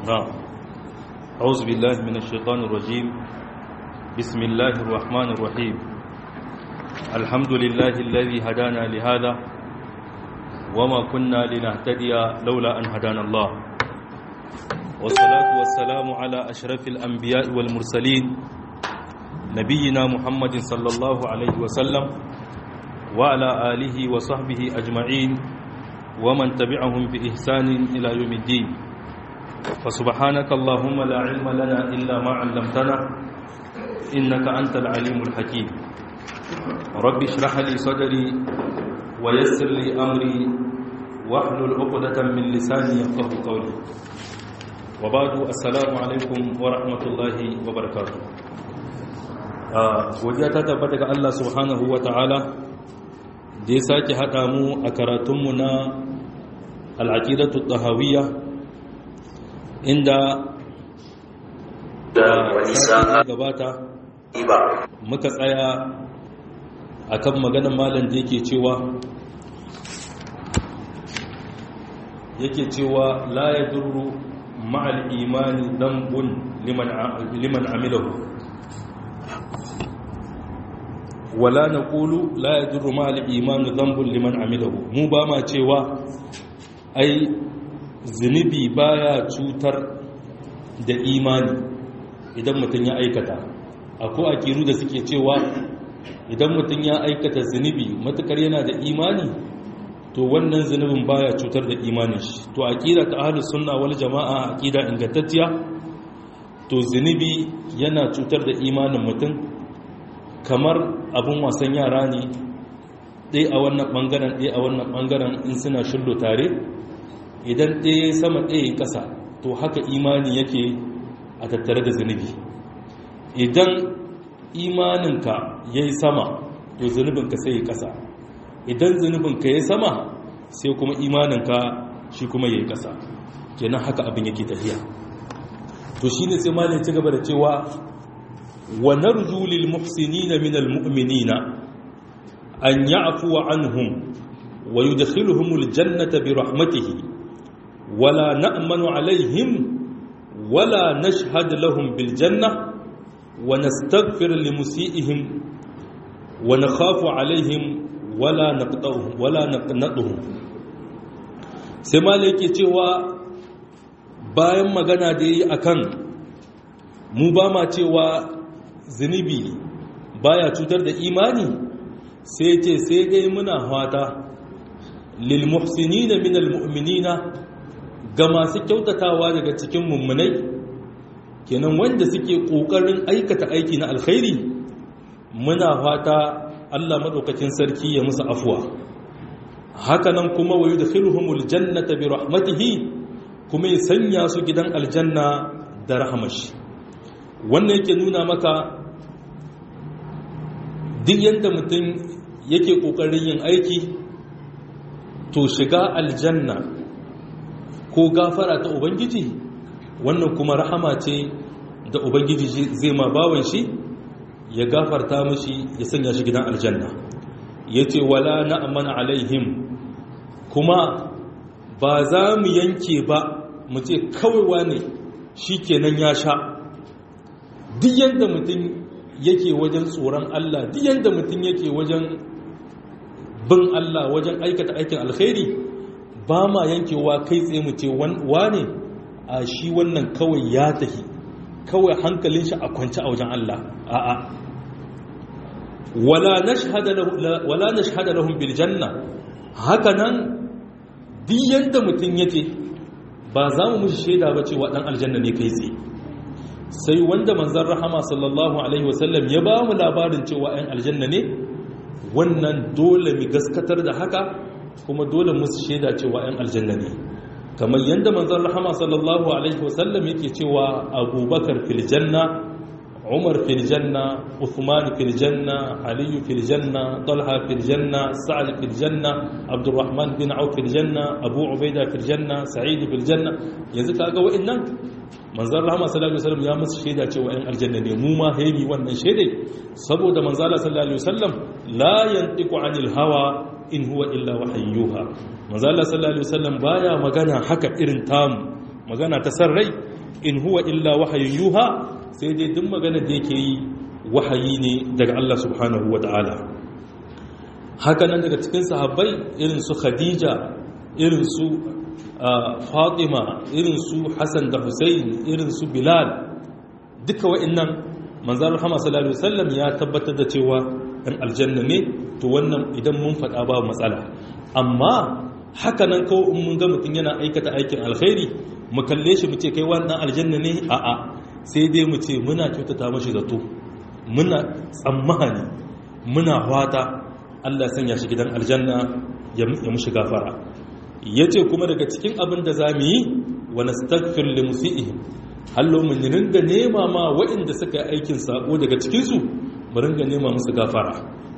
نعم أعوذ بالله من الشيطان الرجيم بسم الله الرحمن الرحيم الحمد لله الذي هدانا لهذا وما كنا لنهتدي لولا أن هدانا الله والصلاة والسلام على أشرف الأنبياء والمرسلين نبينا محمد صلى الله عليه وسلم وعلى آله وصحبه أجمعين ومن تبعهم بإحسان إلى يوم الدين فسبحانك اللهم لا علم لنا إلا ما علمتنا إنك أنت العليم الحكيم رب اشرح لي صدري ويسر لي أمري واحلل عقدة من لساني يفقه قولي وبعد السلام عليكم ورحمة الله وبركاته godiya ta tabbata ga Allah subhanahu wa ta'ala da ya sake haɗa mu a karatunmu na al'aƙidatu tahawiyya inda da gabata muka tsaya a kan maganin malam da yake cewa yake cewa la ya duru ma'al imani dambun liman amilahu wala na ƙulu la ya duru ma'al imani dambun liman amilahu mu ba ma cewa ai zunubi baya cutar da imani idan mutum ya aikata akwai akiru da suke cewa idan mutum ya aikata zunubi matukar yana da imani to wannan zunubin baya cutar da imanin shi to aqida ta ahlus sunna wal jamaa aqida ingantacciya to zunubi yana cutar da imanin mutum kamar abun wasan yara ne dai a wannan bangaren dai a wannan bangaren in suna shullo tare idan ɗaya sama ɗaya ƙasa to haka imani yake a tattare da zunubi idan imaninka ya yi sama to zunubinka sai ya ƙasa idan zunubinka ya sama sai kuma imaninka shi kuma ya yi ƙasa kenan haka abin yake tafiya to shi ne sai malin ci gaba da cewa wa narju lil muhsinina min al mu'minina an ya'fu anhum wa yudkhiluhum al jannata bi rahmatihi ولا نأمن عليهم ولا نشهد لهم بالجنة ونستغفر لمسيئهم ونخاف عليهم ولا نقطعهم ولا نقنطهم sai malai ke cewa bayan magana da yi akan mu ba ma cewa zunubi baya cutar da imani sai ce sai dai muna fata lil muhsinina min al mu'minina ga masu kyautatawa daga cikin mummunai kenan wanda suke ƙoƙarin aikata aiki na alkhairi muna fata Allah maɗaukakin sarki ya musu afuwa hakanan kuma wayu da filhumul jannata bi rahmatihi kuma ya sanya su gidan aljanna da rahamashi wannan yake nuna maka duk yadda mutum yake ƙoƙarin yin aiki to shiga aljanna ko gafara ta ubangiji wannan kuma rahama ce da ubangiji zai ma bawan shi ya gafarta mashi ya sanya shi gidan aljanna ya ce wala na'amana alaihim kuma ba za mu yanke ba mu ce kawai ne shi kenan ya sha duk yadda mutum yake wajen tsoron Allah duk yadda mutum yake wajen bin Allah wajen aikata aikin alkhairi ba ma yankewa kai tsaye mu ce wane a shi wannan kawai ya tahi kawai hankalin shi a kwanci a wajen Allah a'a wala nashhada lahum bil janna haka nan duk yanda mutum yace ba za mu mushi shaida ba cewa dan aljanna ne kai tsaye sai wanda manzon rahama sallallahu alaihi wasallam ya ba mu labarin cewa ɗan aljanna ne wannan dole mu gaskatar da haka kuma dole musu shaida cewa 'yan aljanna ne kamar yadda manzon rahama sallallahu alaihi wasallam yake cewa abubakar fil janna umar fil janna uthman fil janna ali fil janna talha fil janna sa'ad fil janna abdurrahman bin auf fil janna abu ubaida fil janna sa'id fil janna yanzu kaga wa'annan manzon rahama sallallahu alaihi wasallam ya musu shaida cewa 'yan aljanna ne mu ma haimi wannan shaidai saboda manzon sallallahu alaihi wasallam la yantiqu anil hawa in huwa illa wahayyuha manzo Allah sallallahu alaihi wasallam baya magana haka irin tamu magana ta san rai in huwa illa wahayin yuha sai dai duk magana da yake yi wahayi ne daga Allah subhanahu wa ta'ala haka nan daga cikin sahabbai irin su khadija irin su fatima irin su hassan da hussein irin su bilal duka wa'annan manzan rahama sallallahu alaihi wasallam ya tabbatar da cewa ɗan aljanna ne to wannan idan mun faɗa ba matsala amma haka nan kawai in mun ga mutum yana aikata aikin alkhairi mu kalle shi mu ce kai wannan aljanna ne a'a sai dai mu ce muna kyautata mashi zato muna tsammani muna fata Allah sanya shi gidan aljanna ya mushi gafara yace kuma daga cikin abin da zamu yi wa nastaghfir li musiihim hallo mun ringa nema ma waɗanda suka yi aikin sako daga cikin su mu ringa nema musu gafara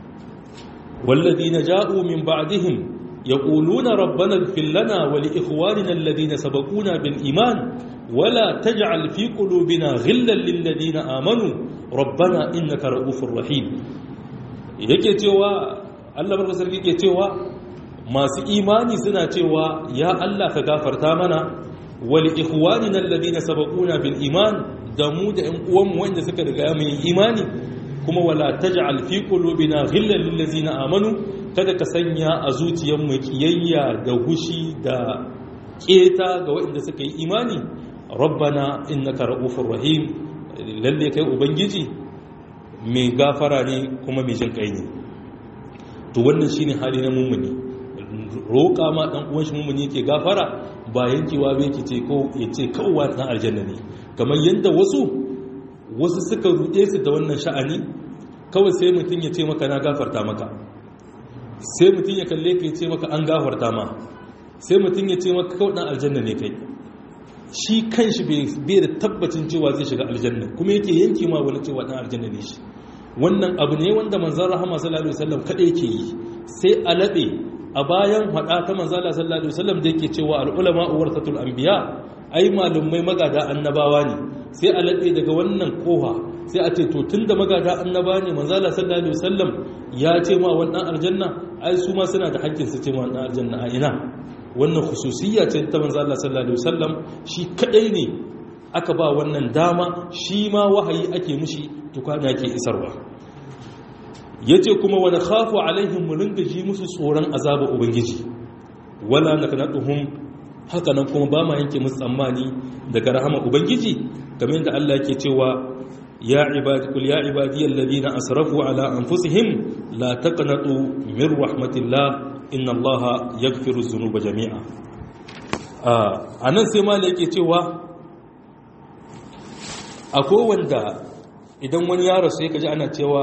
walladina ja'u min ba'dihim yaquluna rabbana ighfir lana wa li ikhwanina alladhina sabaquna bil iman ولا تجعل في قلوبنا غلا للذين آمنوا ربنا إنك رؤوف رحيم yake cewa Allah barka sarki yake cewa masu imani suna cewa ya Allah ka gafarta mana wal ikhwanina alladhina sabaquna bil iman da mu da ƴan uwanmu wanda suka riga mu imani kuma wala taj'al fi qulubina ghillan lil ladzina amanu kada ka sanya a zuciyarmu kiyayya da hushi da keta ga waɗanda suka yi imani rabbana innaka ra'ufur rahim lalle kai ubangiji mai gafara ne kuma mai jin kai ne to wannan shine hali na mummuni roƙa ma dan uwan shi mummuni yake gafara ba yankewa ba yake ce ko yace kawwa dan aljanna ne kamar yanda wasu wasu suka ruɗe su da wannan sha'ani kawai sai mutum ya ce maka na gafarta maka sai mutum ya kalle ka ya ce maka an gafarta ma sai mutum ya ce maka kawai dan aljanna ne kai shi kanshi bai da tabbacin cewa zai shiga aljanna kuma yake yanki ma wani cewa dan aljanna ne shi wannan abu ne wanda manzon rahama sallallahu alaihi wasallam kada yake yi sai a labe a bayan hada ta manzon Allah sallallahu alaihi wasallam da yake cewa al ulama warasatul anbiya ai malumai magada annabawa ne sai a labe daga wannan koha sai a ce to tunda magada annaba ne manzon Allah sallallahu alaihi wasallam ya ce ma wannan aljanna ai su ma suna da hakkin su ce ma wannan aljanna a ina wannan khususiyya ce ta manzo Allah sallallahu alaihi wasallam shi kadai ne aka ba wannan dama shi ma wahayi ake mushi tukana yake isarwa yace kuma wa nakhafu alaihim mun ringa ji musu tsoron azaba ubangiji wala naknatuhum haka nan kuma ba ma yanke musu tsammani daga rahama ubangiji kamar yadda Allah yake cewa ya ibadi kul ya ibadi alladhina asrafu ala anfusihim la taqnatu min rahmatillah inna allaha yaghfiru dhunuba jami'a a nan sai mala yake cewa akwai wanda idan wani ya rasu ya kaji ana cewa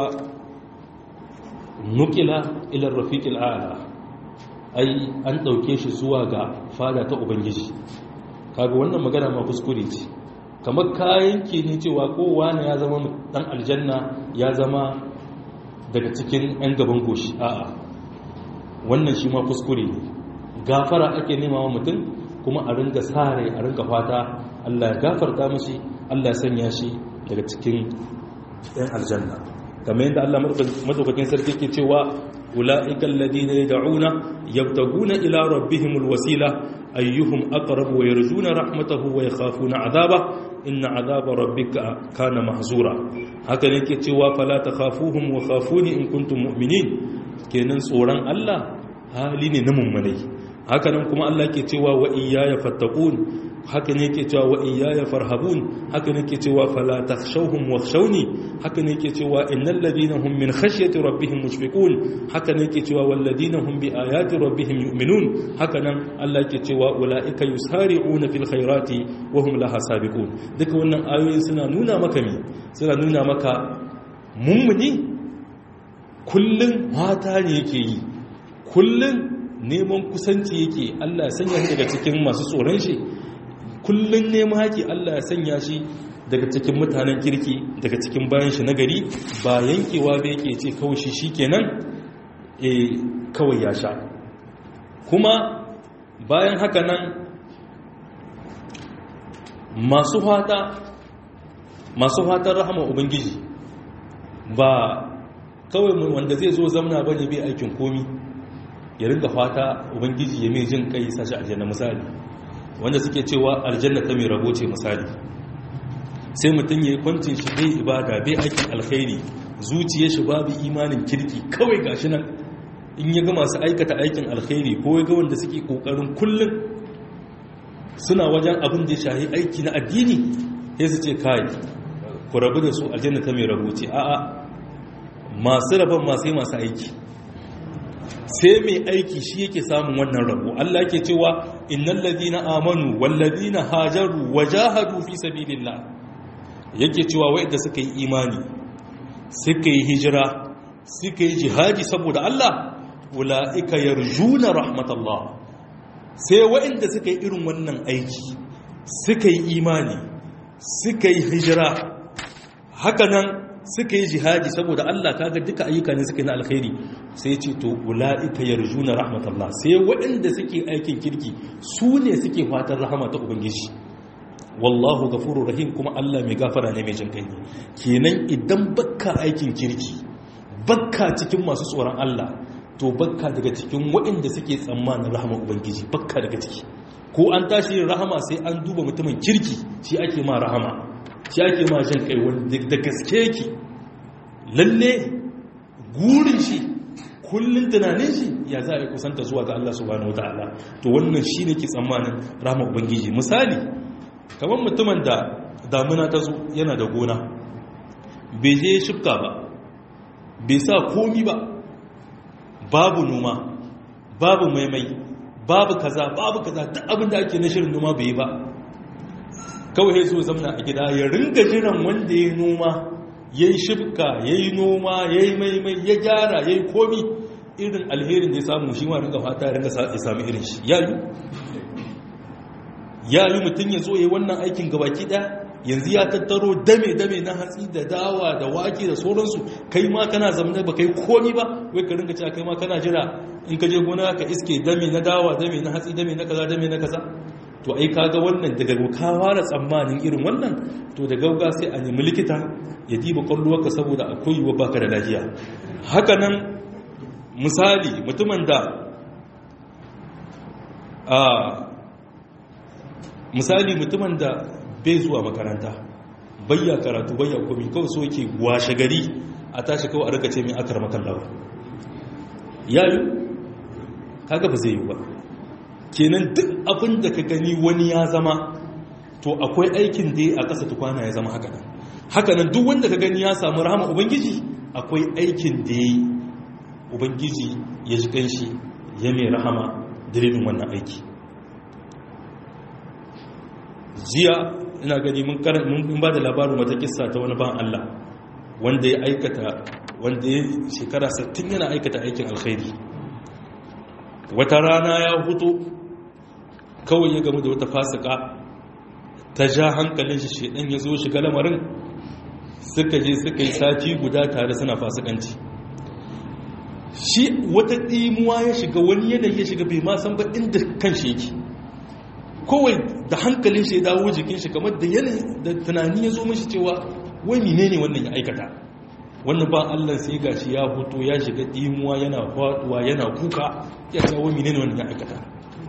nukila ila rafiqil a'la ai an dauke shi zuwa ga fada ta ubangiji kaga wannan magana ma kuskure ce kamar kayan ke ne cewa kowa ne ya zama dan aljanna ya zama daga cikin 'yan gaban goshi a'a wannan shi ma kuskure ne gafara ake nema wa mutum kuma a ringa sare a ringa fata Allah ya gafarta mashi Allah ya sanya shi daga cikin ɗan aljanna kamar yadda Allah madaukakin sarki ke cewa ula'ikan ladina yad'una yabtaguna ila rabbihimul wasila ayyuhum aqrab wa yarjuna rahmatahu wa yakhafuna adaba inna adaba rabbika kana mahzura haka ne ke cewa fala takhafuhum wa khafuni in kuntum mu'minin kenan tsoron Allah hali ne na mummunai haka nan kuma Allah ke cewa wa iyaya fattaqun haka ne ke cewa wa iyaya farhabun haka ne ke cewa fala takhshawhum wakhshawni haka ne ke cewa innal ladina hum min khashyati rabbihim mushfiqun haka ne ke cewa wal ladina hum bi ayati rabbihim yu'minun haka nan Allah ke cewa ulaika yusari'una fil khairati wa hum laha sabiqun duka wannan ayoyi suna nuna maka me suna nuna maka mummuni kullun mata ne yake yi kullun neman kusanci yake Allah ya sanya shi daga cikin masu tsoron shi kullun neman haƙi Allah ya sanya shi daga cikin mutanen kirki daga cikin bayan shi nagari ba yankewa ba yake ce kawai shi shikenan eh kawai ya sha kuma bayan haka nan masu fata masu fatan rahama ubangiji ba kawai wanda zai zo zamna bane bai aikin komi ya ringa fata ubangiji ya mai jin kai sashi aljanna misali wanda suke cewa aljanna ta mai rabo ce misali sai mutum ya yi kwancin shi bai ibada bai aikin alkhairi zuciya shi babu imanin kirki kawai gashi nan in ya ga masu aikata aikin alkhairi ko ya ga wanda suke kokarin kullum suna wajen abin da ya shahi aiki na addini sai su ce kai ku rabu da su aljanna ta mai rabuce a'a masu rabon masu masu aiki sai mai aiki shi yake samun wannan rabo Allah ke cewa innal ladina amanu wal ladina hajaru wajahadu fi sabilillah yake cewa wanda suka yi imani suka yi hijira suka yi jihadi saboda Allah ulaika yarjuna rahmatullah sai wanda suka yi irin wannan aiki suka yi imani suka yi hijira hakanan suka yi jihadi saboda Allah kaga duka ayyuka ne suka yi na alkhairi sai ce to ula'ika yarjuna rahmatullah sai waɗanda suke aikin kirki su ne suke fatan rahama ta ubangiji wallahu ghafurur rahim kuma Allah mai gafara ne mai jin kai kenan idan bakka aikin kirki bakka cikin masu tsoron Allah to bakka daga cikin waɗanda suke tsammanin rahama ubangiji bakka daga ciki ko an tashi yin rahama sai an duba mutumin kirki shi ake ma rahama shi ake ma jin kai wanda da gaske ki lalle gurin shi kullun tunanin shi ya za a yi kusanta zuwa ga Allah subhanahu wataala to wannan shi ne ke tsammanin rahama ubangiji misali kamar mutumin da damuna ta zo yana da gona bai je shifka ba bai sa komi ba babu noma babu maimai babu kaza babu kaza duk abin da ake na shirin noma bai yi ba kawai ya zo zamna a gida ya ringa jiran wanda ya noma ya yi shifka ya yi noma ya yi maimai ya gyara ya yi komi irin alherin da ya samu shi ma ringa fata ringa ya sami irin shi ya yi ya yi mutum ya zo ya yi wannan aikin gabaki ɗaya yanzu ya tattaro dame-dame na hatsi da dawa da wake da sauransu kai ma kana zamana ba kai komi ba wai ka ringa cewa kai ma kana jira in ka je gona ka iske dame na dawa dame na hatsi dame na kaza dame na kaza to ai kaga wannan daga ka fara tsammanin irin wannan to da gauga sai a nemi likita ya diba kwallowarka saboda akwai yiwuwa baka da lafiya haka nan misali mutumin da a misali mutumin da bai zuwa makaranta bayya karatu bayya komi kawai so yake washe gari a tashi kawai a rika ce mai akar makallawa yayi kaga ba zai yi ba kenan duk abin da ka gani wani ya zama to akwai aikin da a ƙasa tukwana ya zama haka nan haka nan duk wanda ka gani ya samu rahama ubangiji akwai aikin da ya yi ubangiji ya ji ƙanshi ya mai rahama dalilin wannan aiki jiya ina gani mun ba da labarin wata kissa ta wani ban Allah wanda ya aikata wanda ya shekara 60 yana aikata aikin alkhairi wata rana ya hutu kawai ya gamu da wata fasika ta ja hankalin shi shedan ya zo shiga lamarin suka je suka yi sati guda tare suna fasikanci shi wata ɗimuwa ya shiga wani yanayi ya shiga bai ma san ba inda kan shi yake kowai da hankalin shi ya dawo jikin shi kamar da yanayi da tunani ya zo mashi cewa wai menene wannan ya aikata wannan ba Allah sai gashi ya hoto ya shiga dimuwa yana faduwa yana kuka ya ce wai menene wannan ya aikata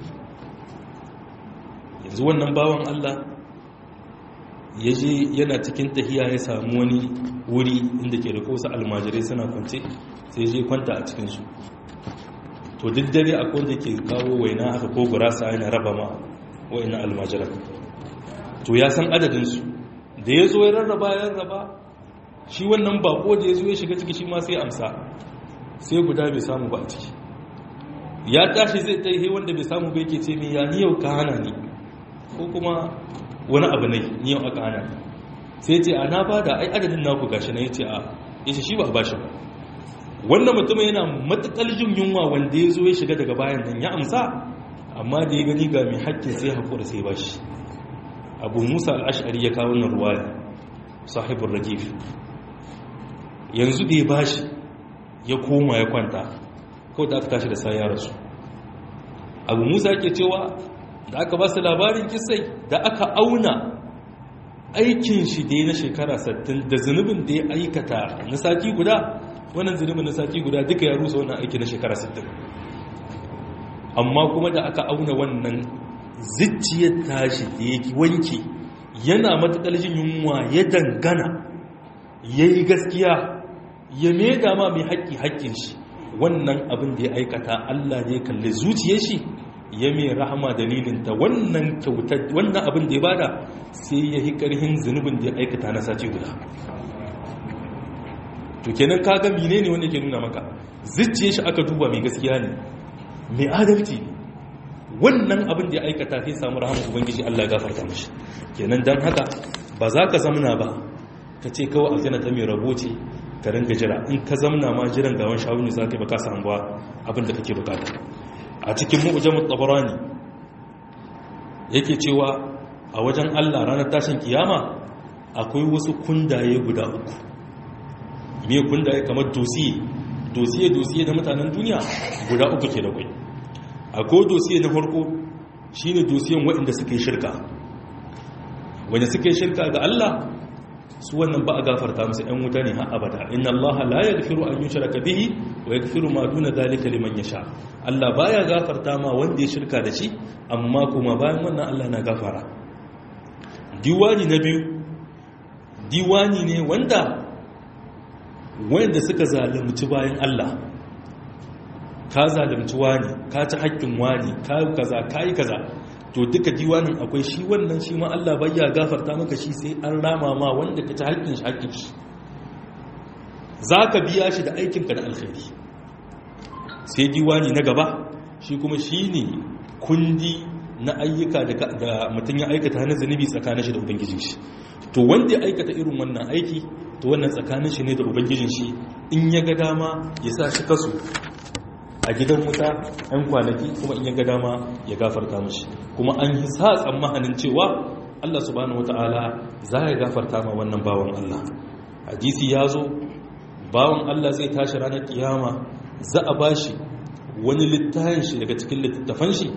yanzu wannan bawan Allah ya je yana cikin tahiya ya samu wani wuri inda ke da kosa almajirai suna kwance sai je kwanta a cikinsu to duk dare akwai wanda ke kawo waina haka ko gurasa yana raba ma wa'ina almajiran to ya san adadinsu da ya zo ya rarraba ya rarraba shi wannan bako da ya zo ya shiga ciki shi ma sai amsa sai guda bai samu ba a ciki ya tashi zai ta yi wanda bai samu bai ke ce mai ya ni yau ka hana ni ko kuma wani abu ne ni yau aka hana ni sai ce a na bada ai adadin naku gashi na ya ce a ya ce shi ba a bashi ba wannan mutum yana matakal jin yunwa wanda ya zo ya shiga daga bayan nan ya amsa amma da ya gani ga mai haƙƙin sai haƙura sai ba shi abu musa al'ashari ya kawo nan ruwaya sahibin rajif yanzu da ya ba shi ya koma ya kwanta kawai da aka tashi da sa ya rasu abu musa ke cewa da aka ba su labarin kisai da aka auna aikin shi da ya na shekara 60 da zunubin da ya aikata na sati guda wannan zunubin na sati guda duka ya rusa wannan aiki na shekara 60 amma kuma da aka auna wannan zuciyar tashi da ya wanke yana matuƙar jin yunwa ya dangana ya yi gaskiya ya maida ma mai haƙƙi haƙƙin shi wannan abin da ya aikata Allah ne kalli zuciyar shi ya mai rahama dalilinta wannan kyautar wannan abin da ya bada sai ya yi ƙarhin zunubin da ya aikata na sati guda to kenan kaga mine ne wanda ke nuna maka zuciyar shi aka duba mai gaskiya ne mai adalci ne wannan abin da ya aikata sai samu rahama ubangiji Allah ya gafarta mashi kenan dan haka ba za ka zamna ba ka ce kawai aljanna ta mai rabo ce ka ringa jira in ka zamna ma jiran gawan shawuni za ka yi baka samu ba abin da kake bukata a cikin mu'jamut tabarani yake cewa a wajen Allah ranar tashin kiyama akwai wasu kundaye guda uku me kundaye kamar dosiye dosiye dosiye da mutanen duniya guda uku ke da kwai akwai dosiye na farko shine dosiyen waɗanda suka yi shirka wanda suka yi shirka ga Allah su wannan ba a gafarta musu ‘yan wuta ne har abada inna Allah la ya gafiru an yi shirka bihi wa ya gafiru ma duna dalika liman ya sha Allah ba ya gafarta ma wanda ya shirka da shi amma kuma bayan wannan Allah na gafara diwani na biyu diwani ne wanda wanda suka zalunci bayan Allah ka zalunci wani ka ci haƙƙin wani ka yi kaza ka yi kaza to duka diwanin akwai shi wannan shi ma Allah bai ya gafarta maka shi sai an rama ma wanda ka ci haƙƙin shi haƙƙin shi za ka biya shi da aikinka da alkhairi sai diwani na gaba shi kuma shi ne kundi na ayyuka da mutum ya aikata na zunubi tsakanin shi da ubangijin shi to wanda ya aikata irin wannan aiki to wannan tsakanin shi ne da ubangijin shi in ya ga dama ya sa shi kasu a gidan wuta ‘yan kwanaki kuma in ya ga dama ya gafarta mashi kuma an yi sa tsammanin cewa Allah subhanahu wata'ala za ya gafarta ma wannan bawan Allah hadisi ya zo bawan Allah zai tashi ranar kiyama za a bashi wani littafin shi daga cikin littattafan shi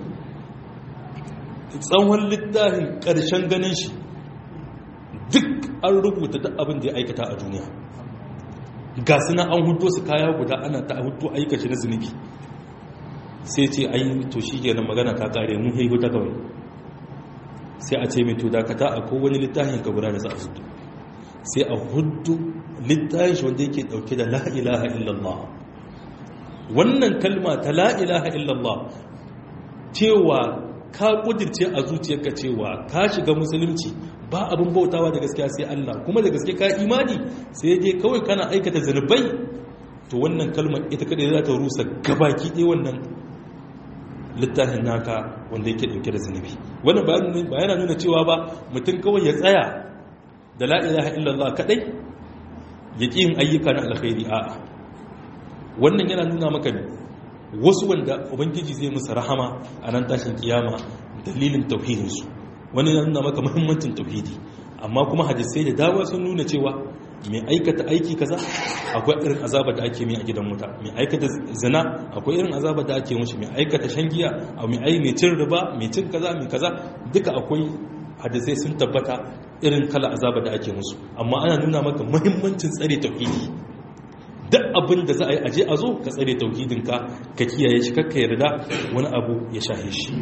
tsawon littafin ƙarshen ganin shi duk an rubuta duk abin da ya aikata a duniya ga suna an hudu su kaya guda ana ta hudu aikaci na zunubi sai ce ai to shi ke nan magana ta kare mun haihu ta kawai sai a ce mai to dakata a kowane littafin ka guda da za a hudu sai a hudu littafin shi wanda yake dauke da la'ilaha illallah wannan kalma ta la'ilaha illallah cewa ka kudirce a zuciyarka cewa ka shiga musulunci ba abin bautawa da gaskiya sai Allah kuma da gaske ka imani sai dai kawai kana aikata zanubai to wannan kalmar ita kadai za ta rusa gabaki ɗaya wannan littafin naka wanda yake ɗauke da zanubi wannan ba yana nuna cewa ba mutum kawai ya tsaya da la ilaha illallah kadai ya ƙi yin ayyuka na alkhairi a'a wannan yana nuna maka ne wasu wanda ubangiji zai musu rahama a nan tashin kiyama dalilin tauhidinsu wani na nuna maka muhimmancin tauhidi amma kuma hadisai da dama sun nuna cewa mai aikata aiki kaza akwai irin azaba da ake mai a gidan wuta mai aikata zina akwai irin azaba da ake mushi mai aikata shan giya a mai ai mai cin riba mai cin kaza mai kaza duka akwai hadisai sun tabbata irin kala azaba da ake musu amma ana nuna maka muhimmancin tsare tauhidi duk abin da za a yi aje a zo ka tsare tauhidinka ka kiyaye shi kakka yarda wani abu ya shahe shi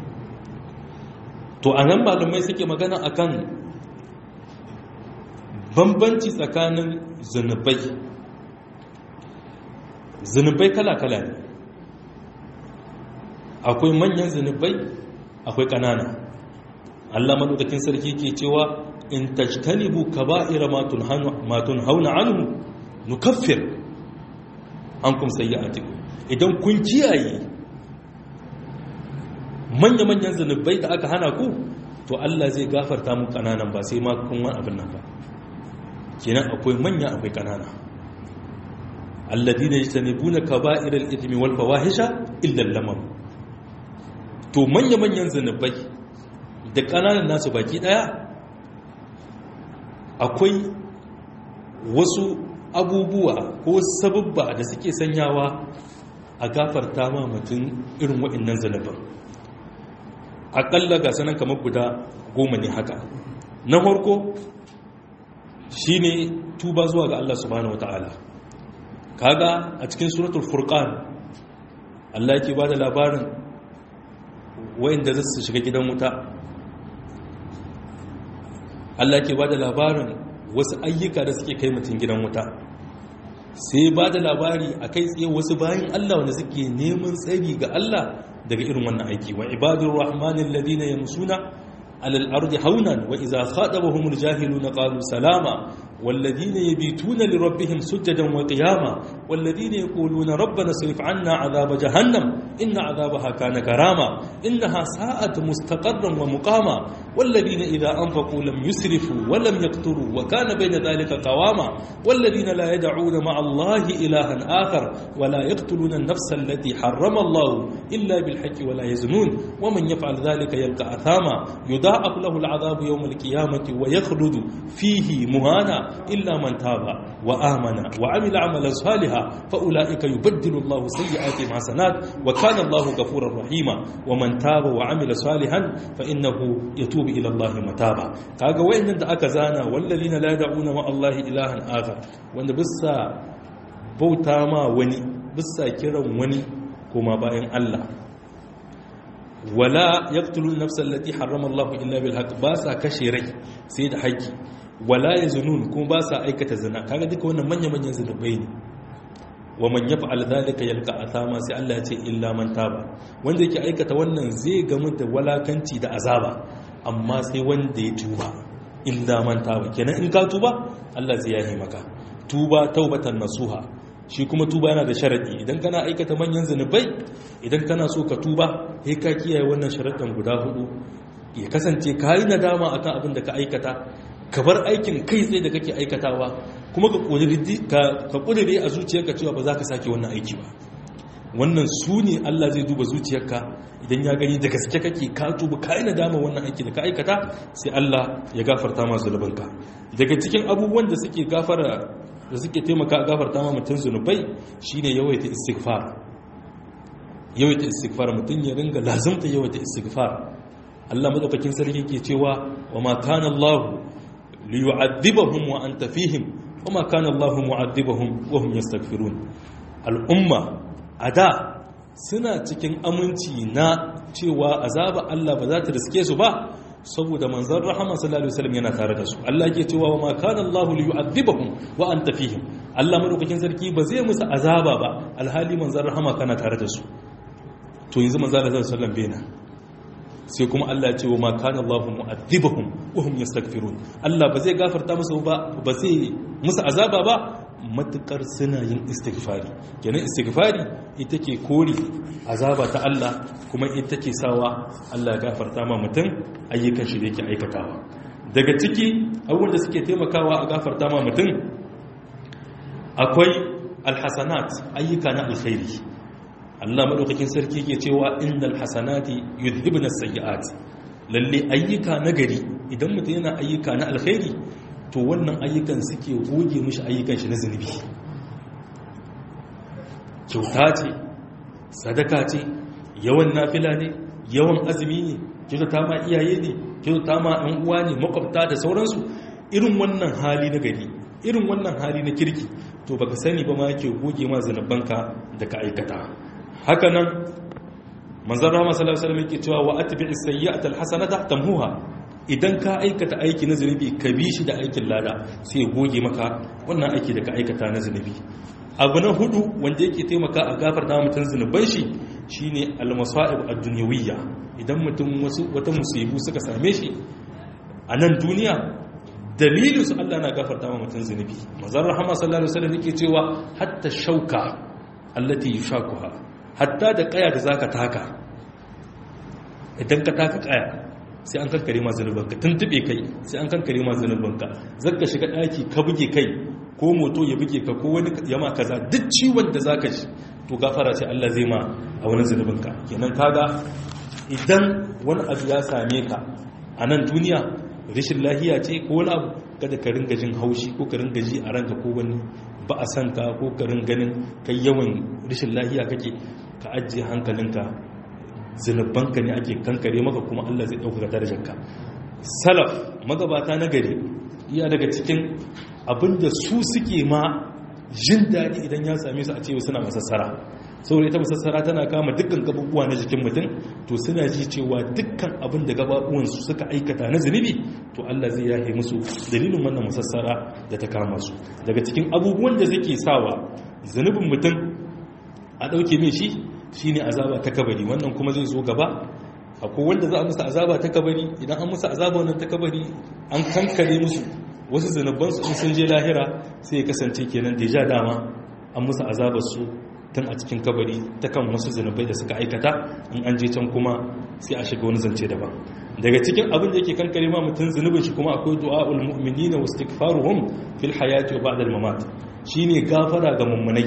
to a nan malamai suke magana akan bambanci tsakanin zunubai zunubai kala-kala ne akwai manyan zunubai akwai ƙanana allah maɗaukakin sarki ke cewa in tajtanibu kaba'ira matun hauna anhu nukaffir an kum sayyi'atikum idan kun kiyaye manya-manyan zunubai da aka hana ku to Allah zai gafarta mu kananan ba sai ma kun wani abin nan ba kenan akwai manya akwai kanana alladina yajtanibuna kaba'ir al-ithmi wal fawahisha illa al-lamam to manya-manyan zunubai da kananan nasu baki daya akwai wasu abubuwa ko sababba da suke sanyawa a gafarta ma mutum irin waɗannan zanubin aƙalla ga sanan kamar guda goma ne haka na farko shi ne tuba zuwa ga Allah subhanahu wa ta'ala kaga a cikin suratul furqan Allah yake ba da labarin wayanda za su shiga gidan wuta Allah ke ba da labarin wasu ayyuka da suke kai mutum gidan wuta sai ba da labari a kai tsaye wasu bayan Allah wanda suke neman tsari ga Allah daga irin wannan aiki wa ibadur rahmanin ladina yamsuna alal ardi haunan wa idza khatabahumul jahiluna qalu salama والذين يبيتون لربهم سجدا وقياما والذين يقولون ربنا اصرف عنا عذاب جهنم إن عذابها كان كراما إنها ساءت مستقرا ومقاما والذين إذا أنفقوا لم يسرفوا ولم يقتروا وكان بين ذلك قواما والذين لا يدعون مع الله إلها آخر ولا يقتلون النفس التي حرم الله إلا بالحق ولا يزنون ومن يفعل ذلك يلقى أثاما يضاعف له العذاب يوم القيامة ويخلد فيه مهانا إلا من تاب وآمن وعمل عملا صالحا فأولئك يبدل الله سيئاتهم حسنات وكان الله غفورا رحيما ومن تاب وعمل صالحا فإنه يتوب إلى الله متابا kaga wayannan da aka zana wallazina la yad'una ma Allah ilahan akhar wanda bisa bauta ma wani bisa kiran wani kuma bayan Allah wala yaqtulun nafsal lati harrama Allah illa bil haqq ba sa kashe rai sai da haƙi wala yazunun kuma ba sa aikata zina kaga duka wannan manya manyan zunubai ne wa man yaf'al dhalika yalqa athama sai Allah ya ce illa man taba wanda yake aikata wannan zai gamu da walakanci da azaba amma sai wanda ya tuba illa man taba kenan in ka tuba Allah zai yahi maka tuba taubatan nasuha shi kuma tuba yana da sharadi idan kana aikata manyan zunubai idan kana so ka tuba sai ka kiyaye wannan sharadan guda hudu ya kasance ka yi nadama akan abin da ka aikata ka bar aikin kai tsaye da kake aikatawa kuma ka kudure a zuciyarka cewa ba za ka sake wannan aiki ba wannan su ne Allah zai duba zuciyarka idan ya gani da gaske kake ka tuba ka yi nadama wannan aiki da ka aikata sai Allah ya gafarta masu zunubinka daga cikin abubuwan da suke gafara da suke taimaka a gafarta ma mutum zunubai shine yawaita istighfar yawaita istighfar mutum ya ringa lazimta yawaita istighfar Allah madaukakin sarki ke cewa wa ma kana Allah liyu'adhibahum wa anta fihim wa ma kana Allah mu'adhibahum wa hum yastaghfirun al'umma ada suna cikin aminci na cewa azaba Allah ba za ta riske su ba saboda manzon rahama sallallahu alaihi wasallam yana tare da su Allah yake cewa wa ma kana Allah liyu'adhibahum wa anta fihim Allah madaukakin sarki ba zai musu azaba ba alhali manzon rahama kana tare da su to yanzu manzon sallallahu alaihi wasallam bai nan sai kuma Allah ya ce wa ma kana Allahu mu'adhibahum wa hum yastaghfirun Allah ba zai gafarta musu ba ba zai musu azaba ba matukar suna yin istighfari kenan istighfari ita ke kore azaba ta Allah kuma ita ke sawa Allah ya gafarta ma mutum ayyukan shi da yake aikatawa daga ciki abubuwan da suke taimakawa a gafarta ma mutum akwai alhasanat ayyuka na alkhairi Allah madaukakin sarki ke cewa innal hasanati yudhibna sayyi'at lalle ayyuka nagari idan mutum yana ayyuka na alkhairi to wannan ayyukan suke goge mishi ayyukan shi na zunubi kyauta ce sadaka ce yawan nafila ne yawan azumi ne kyautata ma iyaye ne kyautata ma ɗan uwa ne makwabta da sauransu irin wannan hali na gari irin wannan hali na kirki to baka sani ba ma yake goge ma zanubanka da ka aikata haka nan manzan rama sallallahu alaihi wasallam yake cewa wa atbi'is sayyi'ata alhasanata tamhuha idan ka aikata aiki na zunubi ka bi shi da aikin lada sai ya goge maka wannan aiki da ka aikata na zunubi abu na hudu wanda yake taimaka a gafarta mutum zunuban shi shine almasa'ib ad-dunyawiyya idan mutum wasu wata musibu suka same shi a nan duniya dalilin su Allah na gafarta ma mutum zunubi manzan rahama sallallahu alaihi wasallam yake cewa hatta shauka allati yushakuha hatta da kaya da zaka taka idan ka taka kaya sai an kankare ma zanubanka tuntube kai sai an kankare ma zanubanka zaka shiga daki ka buge kai ko moto ya buge ka ko wani yama kaza duk ciwon da zaka ji to gafara ce Allah zai ma a wani zanubanka kenan kaga idan wani abu ya same ka a nan duniya rashin lahiya ce ko wani abu kada ka ringa jin haushi ko ka ringa ji a ranka ko wani ba a san ka ko ka ganin kai yawan rashin lahiya kake ka ajiye hankalinka zunubanka ne ake kankare maka kuma Allah zai ɗaukaka darajarka salaf magabata na gari iya daga cikin abinda su suke ma jin daɗi idan ya same su a cewa suna masassara saboda ita masassara tana kama dukkan gabubuwa na jikin mutum to suna ji cewa dukkan abin da gababuwansu suka aikata na zunubi to Allah zai yahe musu dalilin wannan masassara da ta kama su daga cikin abubuwan da zake sawa zunubin mutum a ɗauke mai shi shine azaba ta kabari wannan kuma zai zo gaba akwai wanda za a musu azaba ta kabari idan an musu azaba wannan ta kabari an kankare musu wasu zunubansu in sun je lahira sai ya kasance kenan da ja dama an musu azabar su tun a cikin kabari ta kan wasu zunubai da suka aikata in an je can kuma sai a shiga wani zance daban daga cikin abin da yake kankare ma mutum zunubin shi kuma akwai du'a'ul mu'minina wa istighfaruhum fil hayati wa ba'da al-mamat shine gafara ga mummunai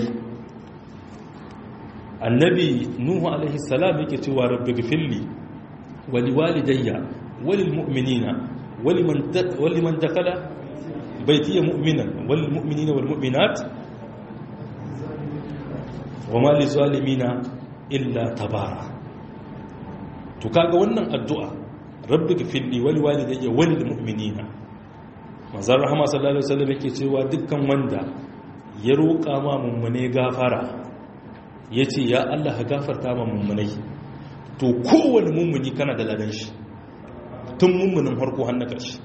annabi nuhu alaihi salam yake cewa rabbi ghfirli wa liwalidayya wa lil mu'minina wa liman wa liman dakhala baytiya mu'minan wal mu'minina wal mu'minat wa ma lizalimina illa tabara to kaga wannan addu'a rabbi ghfirli wa liwalidayya wa lil mu'minina manzon rahama sallallahu alaihi wasallam yake cewa dukkan wanda ya roƙa ma mummune gafara yace ya Allah ka gafarta ma mummunai to kowane mummuni kana da ladan shi tun mummunin harko har na ƙarshe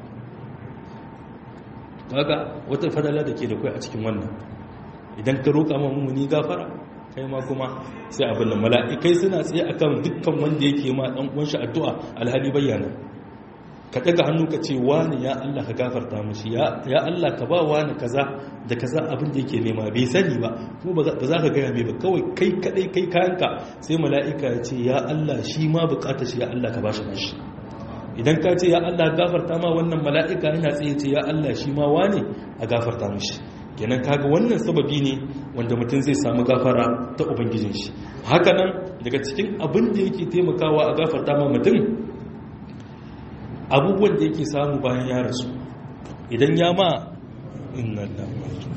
kaga wata fadala da ke da kai a cikin wannan idan ka roƙa ma mummuni gafara kai ma kuma sai abin da mala'ikai suna tsaye akan dukkan wanda yake ma dan uwan shi addu'a alhali bayyana ka daga hannu ka ce wani ya Allah ka gafarta mishi ya ya Allah ka ba wani kaza da kaza abin da yake nema bai sani ba kuma ba za ka gaya mai ba kawai kai kadai kai kayanka sai mala'ika ya ce ya Allah shi ma bukatar shi ya Allah ka bashi nashi idan ka ce ya Allah gafarta ma wannan mala'ika yana tsaye ce ya Allah shi ma wani a gafarta mishi kenan kaga wannan sababi ne wanda mutum zai samu gafara ta ubangijin shi hakanan daga cikin abin da yake taimakawa a gafarta ma mutum abubuwan da yake samu bayan ya rasu idan ya ma inna lamatu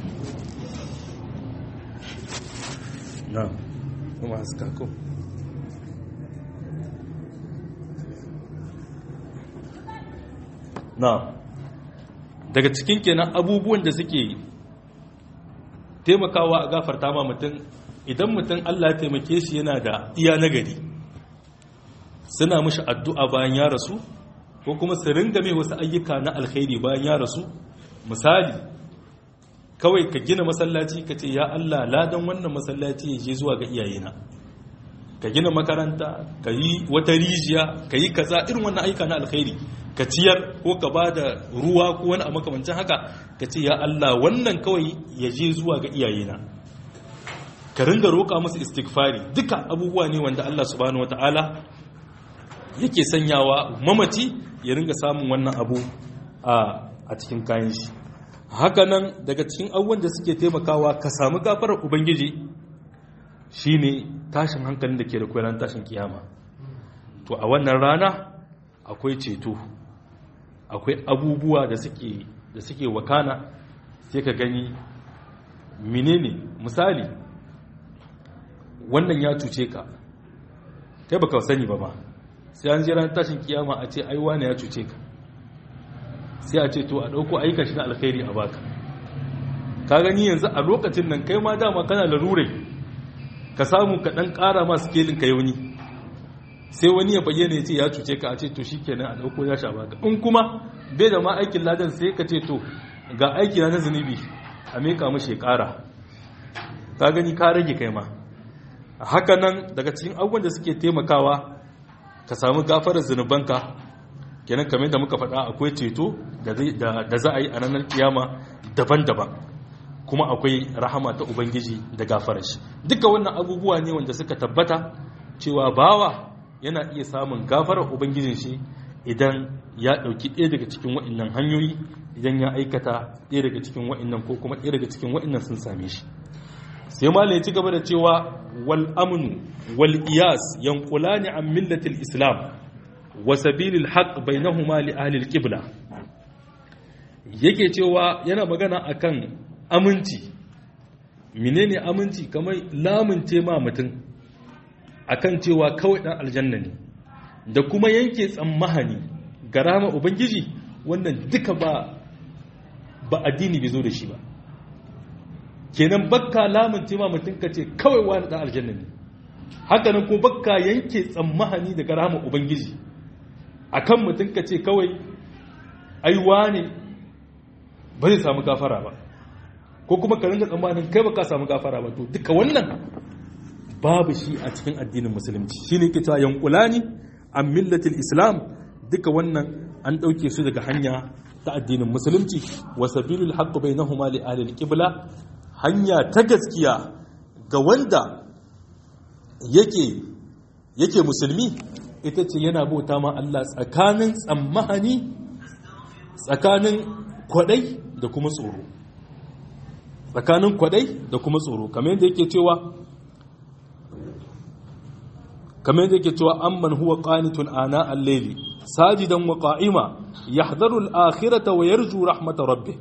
na kuma haska ko na daga cikin kenan abubuwan da suke taimakawa a gafarta ma mutum idan mutum Allah taimake shi yana da iya nagari suna mishi addu'a bayan ya rasu ko kuma su ringa mai wasu ayyuka na alkhairi bayan ya rasu misali kawai ka gina masallaci ka ce ya Allah ladan wannan masallaci ya je zuwa ga iyayena ka gina makaranta ka yi wata rijiya ka yi kaza irin wannan ayyuka na alkhairi ka ciyar ko ka ba da ruwa ko wani a makamancin haka ka ce ya Allah wannan kawai ya je zuwa ga iyayena ka ringa roƙa musu istighfari duka abubuwa ne wanda Allah subhanahu wataala yake sanyawa mamaci ya ringa samun wannan abu a cikin kayan shi hakanan daga cikin abubuwan da suke taimakawa ka samu gafarar ubangiji shine tashin hankalin da ke da kwanan tashin kiyama to a wannan rana akwai ceto akwai abubuwa da suke da suke wakana sai ka gani menene misali wannan ya cuce ka kai baka sani ba ba sai an jira tashin kiyama a ce ai wane ya cuce ka sai a ce to a dauko aika shi na alkhairi a baka ka gani yanzu a lokacin nan kai ma dama kana larure ka samu ka dan kara ma skelin ka yauni sai wani ya bayyana ya ce ya cuce ka a ce to shikenan a dauko ya sha baka in kuma bai da ma aikin ladan sai ka ce to ga aiki na zunubi a meka mashi ya kara ka gani ka rage kai ma haka nan daga cikin abubuwan da suke taimakawa ka samu gafarar zunubanka kenan kamar da muka faɗa akwai ceto da za a yi a ranar kiyama daban-daban kuma akwai rahama ta ubangiji da gafarar shi duka wannan abubuwa ne wanda suka tabbata cewa bawa yana iya samun gafarar ubangijin shi idan ya ɗauki ɗaya daga cikin wa'innan hanyoyi idan ya aikata ɗaya daga cikin wa'innan ko kuma ɗaya daga cikin wa'innan sun same shi sai malam ya ci gaba da cewa wal amnu wal iyas yanqulani an millatil islam wa sabilil haqq bainahuma li ahli al qibla yake cewa yana magana akan aminci menene aminci kamar lamunce ma mutum akan cewa kawai dan aljanna ne da kuma yanke tsammahani ga rama ubangiji wannan duka ba ba addini bai zo da shi ba kenan bakka lamun tema mutum ka ce kawai wani dan aljanna ne haka nan ko bakka yanke tsammahani daga rahama ubangiji akan mutum ka ce kawai ai wane ba zai samu gafara ba ko kuma ka ringa tsammanin kai ba ka samu gafara ba to duka wannan babu shi a cikin addinin musulunci shine ke cewa yankulani an millatil islam duka wannan an ɗauke su daga hanya ta addinin musulunci wa sabilul haqq bainahuma li ahli al-qibla hanya ta gaskiya ga wanda yake yake musulmi ita ce yana bauta ma Allah tsakanin tsammahani tsakanin kwadai da kuma tsoro tsakanin kwadai da kuma tsoro kamar yadda yake cewa kamar yadda yake cewa amman huwa qanitun ana al-layli sajidan wa qa'ima yahdharu al-akhirata wa yarju rahmata rabbih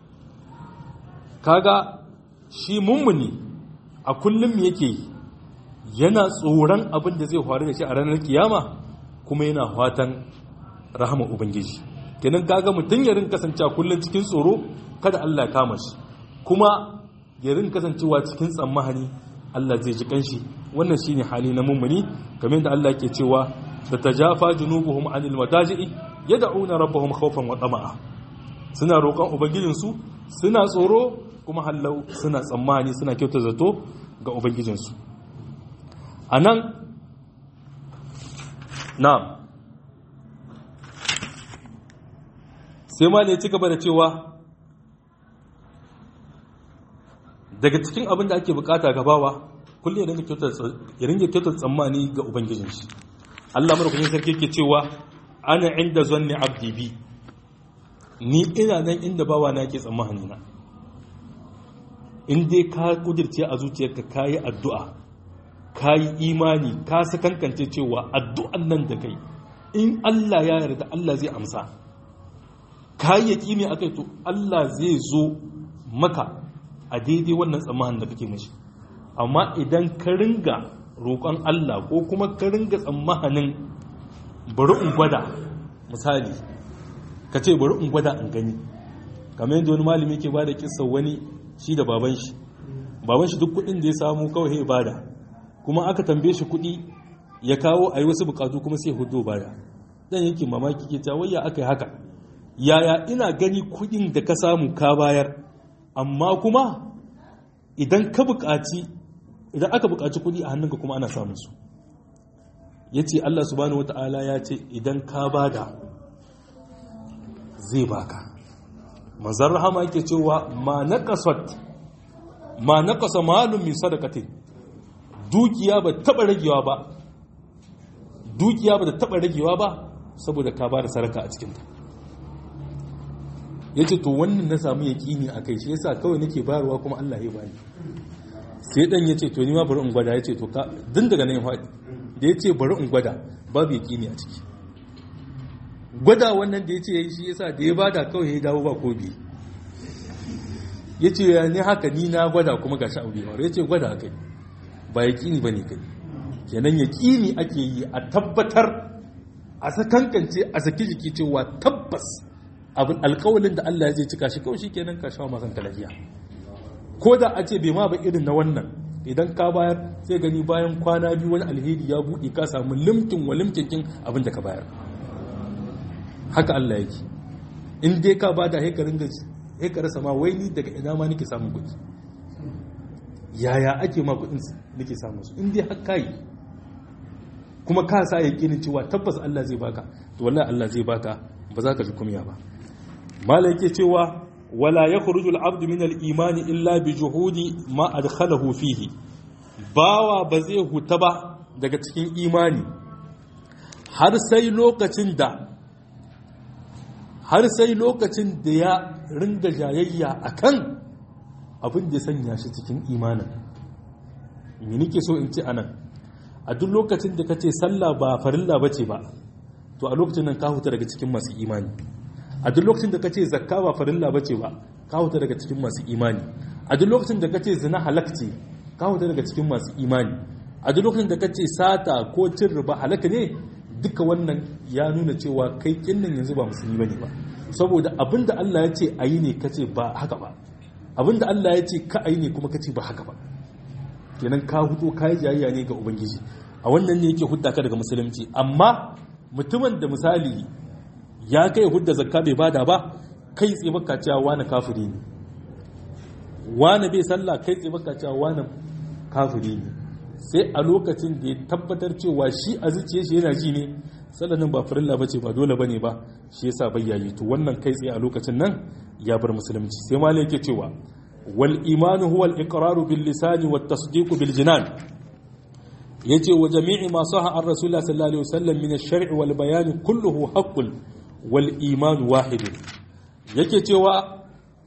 kaga shi mummuni a kullum yake yana tsoron abin da zai faru da shi a ranar kiyama kuma yana fatan rahama ubangiji kenan kaga mutum ya rin kasancewa kullum cikin tsoro kada Allah ya kama shi kuma ya rin kasancewa cikin tsammahani Allah zai ji kanshi wannan shine hali na mummuni kamar yadda Allah ke cewa da tajafa junubuhum anil madaji'i yad'una rabbahum khawfan wa tama'a suna roƙon ubangijin su suna tsoro kuma hallau suna tsammani suna kyauta zato ga ubangijin su anan na'am sai ma ne ci gaba da cewa daga cikin abin da ake bukata gabawa kullum ya ringa kyautar tsammani ga ubangijin shi Allah madaukakin sarki ke cewa ana inda zanni abdi bi ni ina nan inda bawa na ke tsammani na in dai ka kudirce a zuciyarka ka yi addu'a ka yi imani ka sakankance cewa addu'an nan da kai in Allah ya yarda Allah zai amsa ka yi yaƙini a kai to Allah zai zo maka a daidai wannan tsammanin da kake mashi amma idan ka ringa roƙon Allah ko kuma ka ringa tsammanin bari in gwada misali ka ce bari in gwada in gani kamar yadda wani malami ke ba da kisa wani shi da baban shi baban shi duk kuɗin da ya samu kawai ya bada kuma aka tambaye shi kuɗi ya kawo a yi wasu bukatu kuma sai hudu bada dan yankin mamaki ke ta wayya aka yi haka yaya ina gani kuɗin da ka samu ka bayar amma kuma idan ka buƙaci idan aka buƙaci kuɗi a hannunka kuma ana samun su ya ce Allah subhanahu wata'ala ya ce idan ka bada zai baka mazar rahama yake cewa ma naqasat ma naqasa malum min sadaqatin dukiya ba taba ragewa ba dukiya ba taba ragewa ba saboda ka bada saraka a cikin ta yace to wannan na samu yaqini akai shi yasa kawai nake bayarwa kuma Allah ya bani sai dan yace to ni ma bari in gwada yace to ka din daga nan ya faɗi da yace bari in gwada babu yaqini a ciki gwada wannan da yace yayi shi yasa da ya bada kawai ya dawo ba ko bi yace ya ne haka ni na gwada kuma gashi abu bai faru yace gwada kai ba yaqini bane kai kenan yaqini ake yi a tabbatar a sakankance a saki jiki cewa tabbas abin alkawalin da Allah zai cika shi kawai shikenan ka shawo masan lafiya ko da a ce bai ma ba irin na wannan idan ka bayar sai gani bayan kwana biyu wani alheri ya buɗe ka samu limkin wa limkinkin abin da ka bayar haka Allah yake in dai ka bada sai ka ringa sai ka rasa ma wai ni daga ina ma nake samun kuɗi yaya ake ma kuɗin nake samun su in dai har kai kuma ka sa yakinin cewa tabbas Allah zai baka to wallahi Allah zai baka ba za ka ji kumya ba malai yake cewa wala yakhruju al-abdu min al-iman illa bi juhudi ma adkhalahu fihi bawa ba zai huta ba daga cikin imani har sai lokacin da har sai lokacin da ya ringa jayayya akan abin da ya sanya shi cikin imanin me nake so in ce anan a duk lokacin da kace sallah ba farilla bace ba to a lokacin nan ka huta daga cikin masu imani a duk lokacin da ka ce zakka ba farilla ba ce ba ka huta daga cikin masu imani a duk lokacin da ka ce zina halakci ka huta daga cikin masu imani a duk lokacin da ka ce sata ko cin riba halaka ne duka wannan ya nuna cewa kai kinnan yanzu ba musulmi bane ba saboda abin da Allah ya ce a yi ne ka ce ba haka ba abinda Allah ya ce ka ai ne kuma ka ce ba haka ba kenan ka hudo ka yi jayayya ne ga ubangiji a wannan ne yake hudda ka daga musulunci amma mutumin da misali ya kai hudda zakka bai bada ba kai tsaye baka cewa wani kafiri ne wani bai sallah kai tsaye baka cewa wani kafiri ne sai a lokacin da ya tabbatar cewa shi a zuciya shi yana ji ne sallanin ba farilla bace ba dole bane ba shi yasa bai yayi to wannan kai tsaye a lokacin nan ya bar musulunci sai malai yake cewa wal imanu huwa al iqraru bil lisani wat tasdiqu bil jinan yace wa jami'i ma saha an rasulullah sallallahu alaihi wasallam min ash-shar'i wal bayan kulluhu haqqun wal iman wahid yake cewa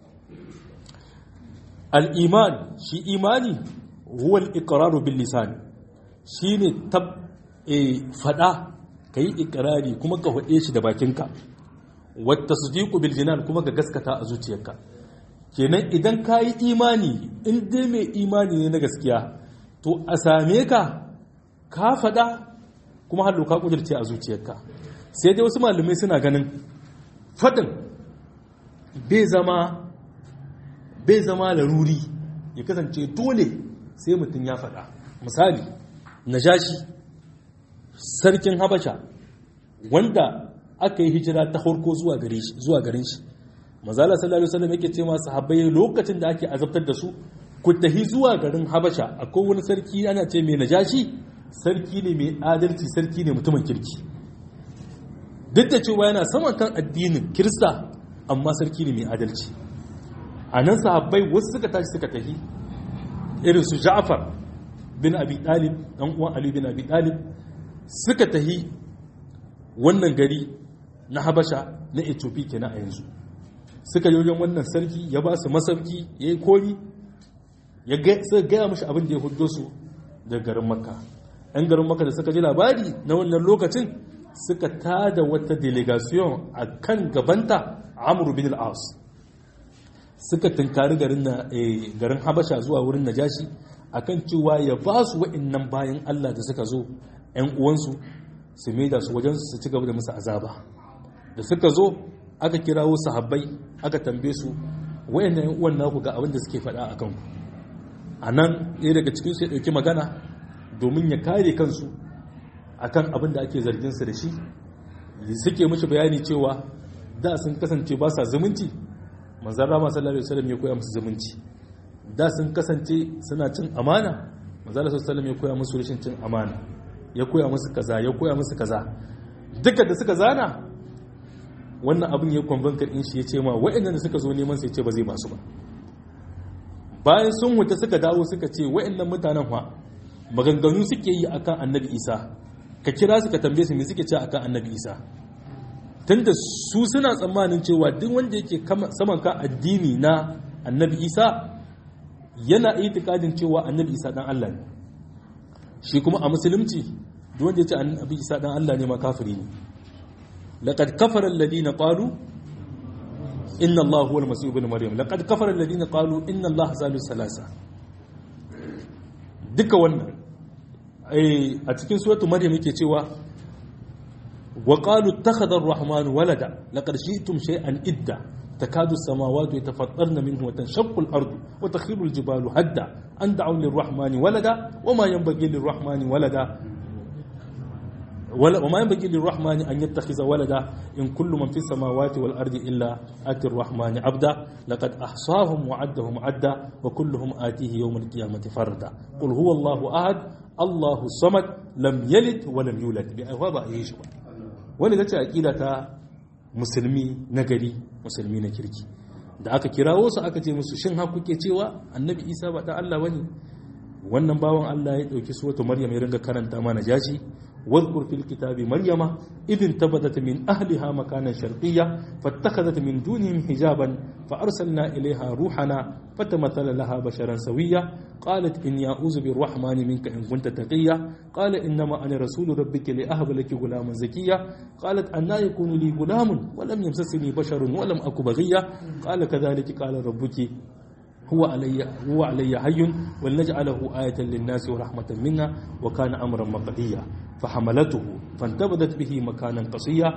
al iman shi imani huwa al iqraru bil lisan shine tab e fada kai iqrari kuma ka hade shi da bakinka wat tasdiqu bil jinan kuma ka gaskata a zuciyarka kenan idan kayi imani in dai mai imani ne na gaskiya to a same ka ka faɗa kuma hallo ka ƙudurce a zuciyarka sai dai wasu malamai suna ganin faɗin bai zama bai zama laruri ya kasance dole sai mutum ya faɗa misali najashi sarkin habasha wanda aka yi hijira ta harko zuwa garin shi mazala sallallahu alaihi wasallam yake ce masu sahabbai lokacin da ake azabtar da su ku tahi zuwa garin habasha akwai wani sarki ana ce mai najashi sarki ne mai adalci sarki ne mutumin kirki duk da cewa yana saman kan addinin kirista amma sarki ne mai adalci a nan sahabbai wasu suka tashi suka tafi irin su ja'far bin abi talib dan uwan ali bin abi talib suka tafi wannan gari na habasha na ethiopia kenan a yanzu suka yi wajen wannan sarki ya ba su masauki ya yi kori ya gaya mashi abin da ya hudo su daga garin makka 'yan garin maka da suka ji labari na wannan lokacin suka tada wata delegation a kan gabanta amur bin al'as suka tunkari garin habasha zuwa wurin najashi a kan cewa ya ba su wa'innan bayan allah da suka zo 'yan uwansu su maida su wajen su ci gaba da musu azaba da suka zo aka kirawo sahabbai aka tambaye su wa'innan 'yan uwan naku ga abin da suke faɗa a kanku a nan ɗaya daga cikinsu ya ɗauki magana domin ya kare kansu akan abin da ake zarginsa da shi suke mashi bayani cewa da sun kasance ba sa zumunci manzan rama sallallahu alaihi wasallam ya koya musu zumunci da sun kasance suna cin amana manzan sallallahu alaihi ya koya musu rashin cin amana ya koya musu kaza ya koya musu kaza duka da suka zana wannan abin ya kwambankar in shi ya ce ma waɗannan da suka zo neman sai ce ba zai ba su ba bayan sun huta suka dawo suka ce waɗannan mutanen fa maganganu suke yi akan annabi isa ka kira su ka tambaye su me suke ce akan annabi isa tunda su suna tsammanin cewa duk wanda yake saman ka addini na annabi isa yana itikadin cewa annabi isa dan Allah ne shi kuma a musulunci duk wanda yace annabi isa dan Allah ne ma kafiri ne laqad kafara alladhina qalu inna Allah huwa al-masih ibn maryam laqad kafara alladhina qalu inna Allah salisu salasa duka wannan a cikin suratu maryam yake cewa wa qalu ittakhadha ar-rahmanu walada laqad shi'tum shay'an idda takadu as-samawati yatafattarna minhu wa tanshaqqu al-ardu wa takhiru al-jibalu hadda an da'u lir-rahmani walada wama yanbaghi lir-rahmani walada وما ينبغي للرحمن أن يتخذ ولدا إن كل من في السماوات والأرض إلا آتي الرحمن عبدا لقد أحصاهم وعدهم عدا وكلهم آتيه يوم القيامة فردا قل هو الله أحد الله الصمد لم يلد ولم يولد بأهواب أيش wani ta ce aƙida ta musulmi na gari musulmi na kirki da aka kirawo su aka ce musu shin ha kuke cewa annabi isa ba da Allah bane wannan bawan Allah ya dauki suratu maryam ya ringa karanta mana jashi واذكر في الكتاب مريم إذ انتبذت من أهلها مكانا شرقيا فاتخذت من دونهم حجابا فأرسلنا إليها روحنا فتمثل لها بشرا سويا قالت إني أعوذ بالرحمن منك إن كنت تقيا قال إنما أنا رسول ربك لأهب لك غلاما زكيا قالت أنا يكون لي غلام ولم يمسسني بشر ولم أك بغيا قال كذلك قال ربك هو علي هو علي حي ولنجعله آية للناس ورحمة منا وكان أمرا مقضيا فحملته فانتبذت به مكانا قصيا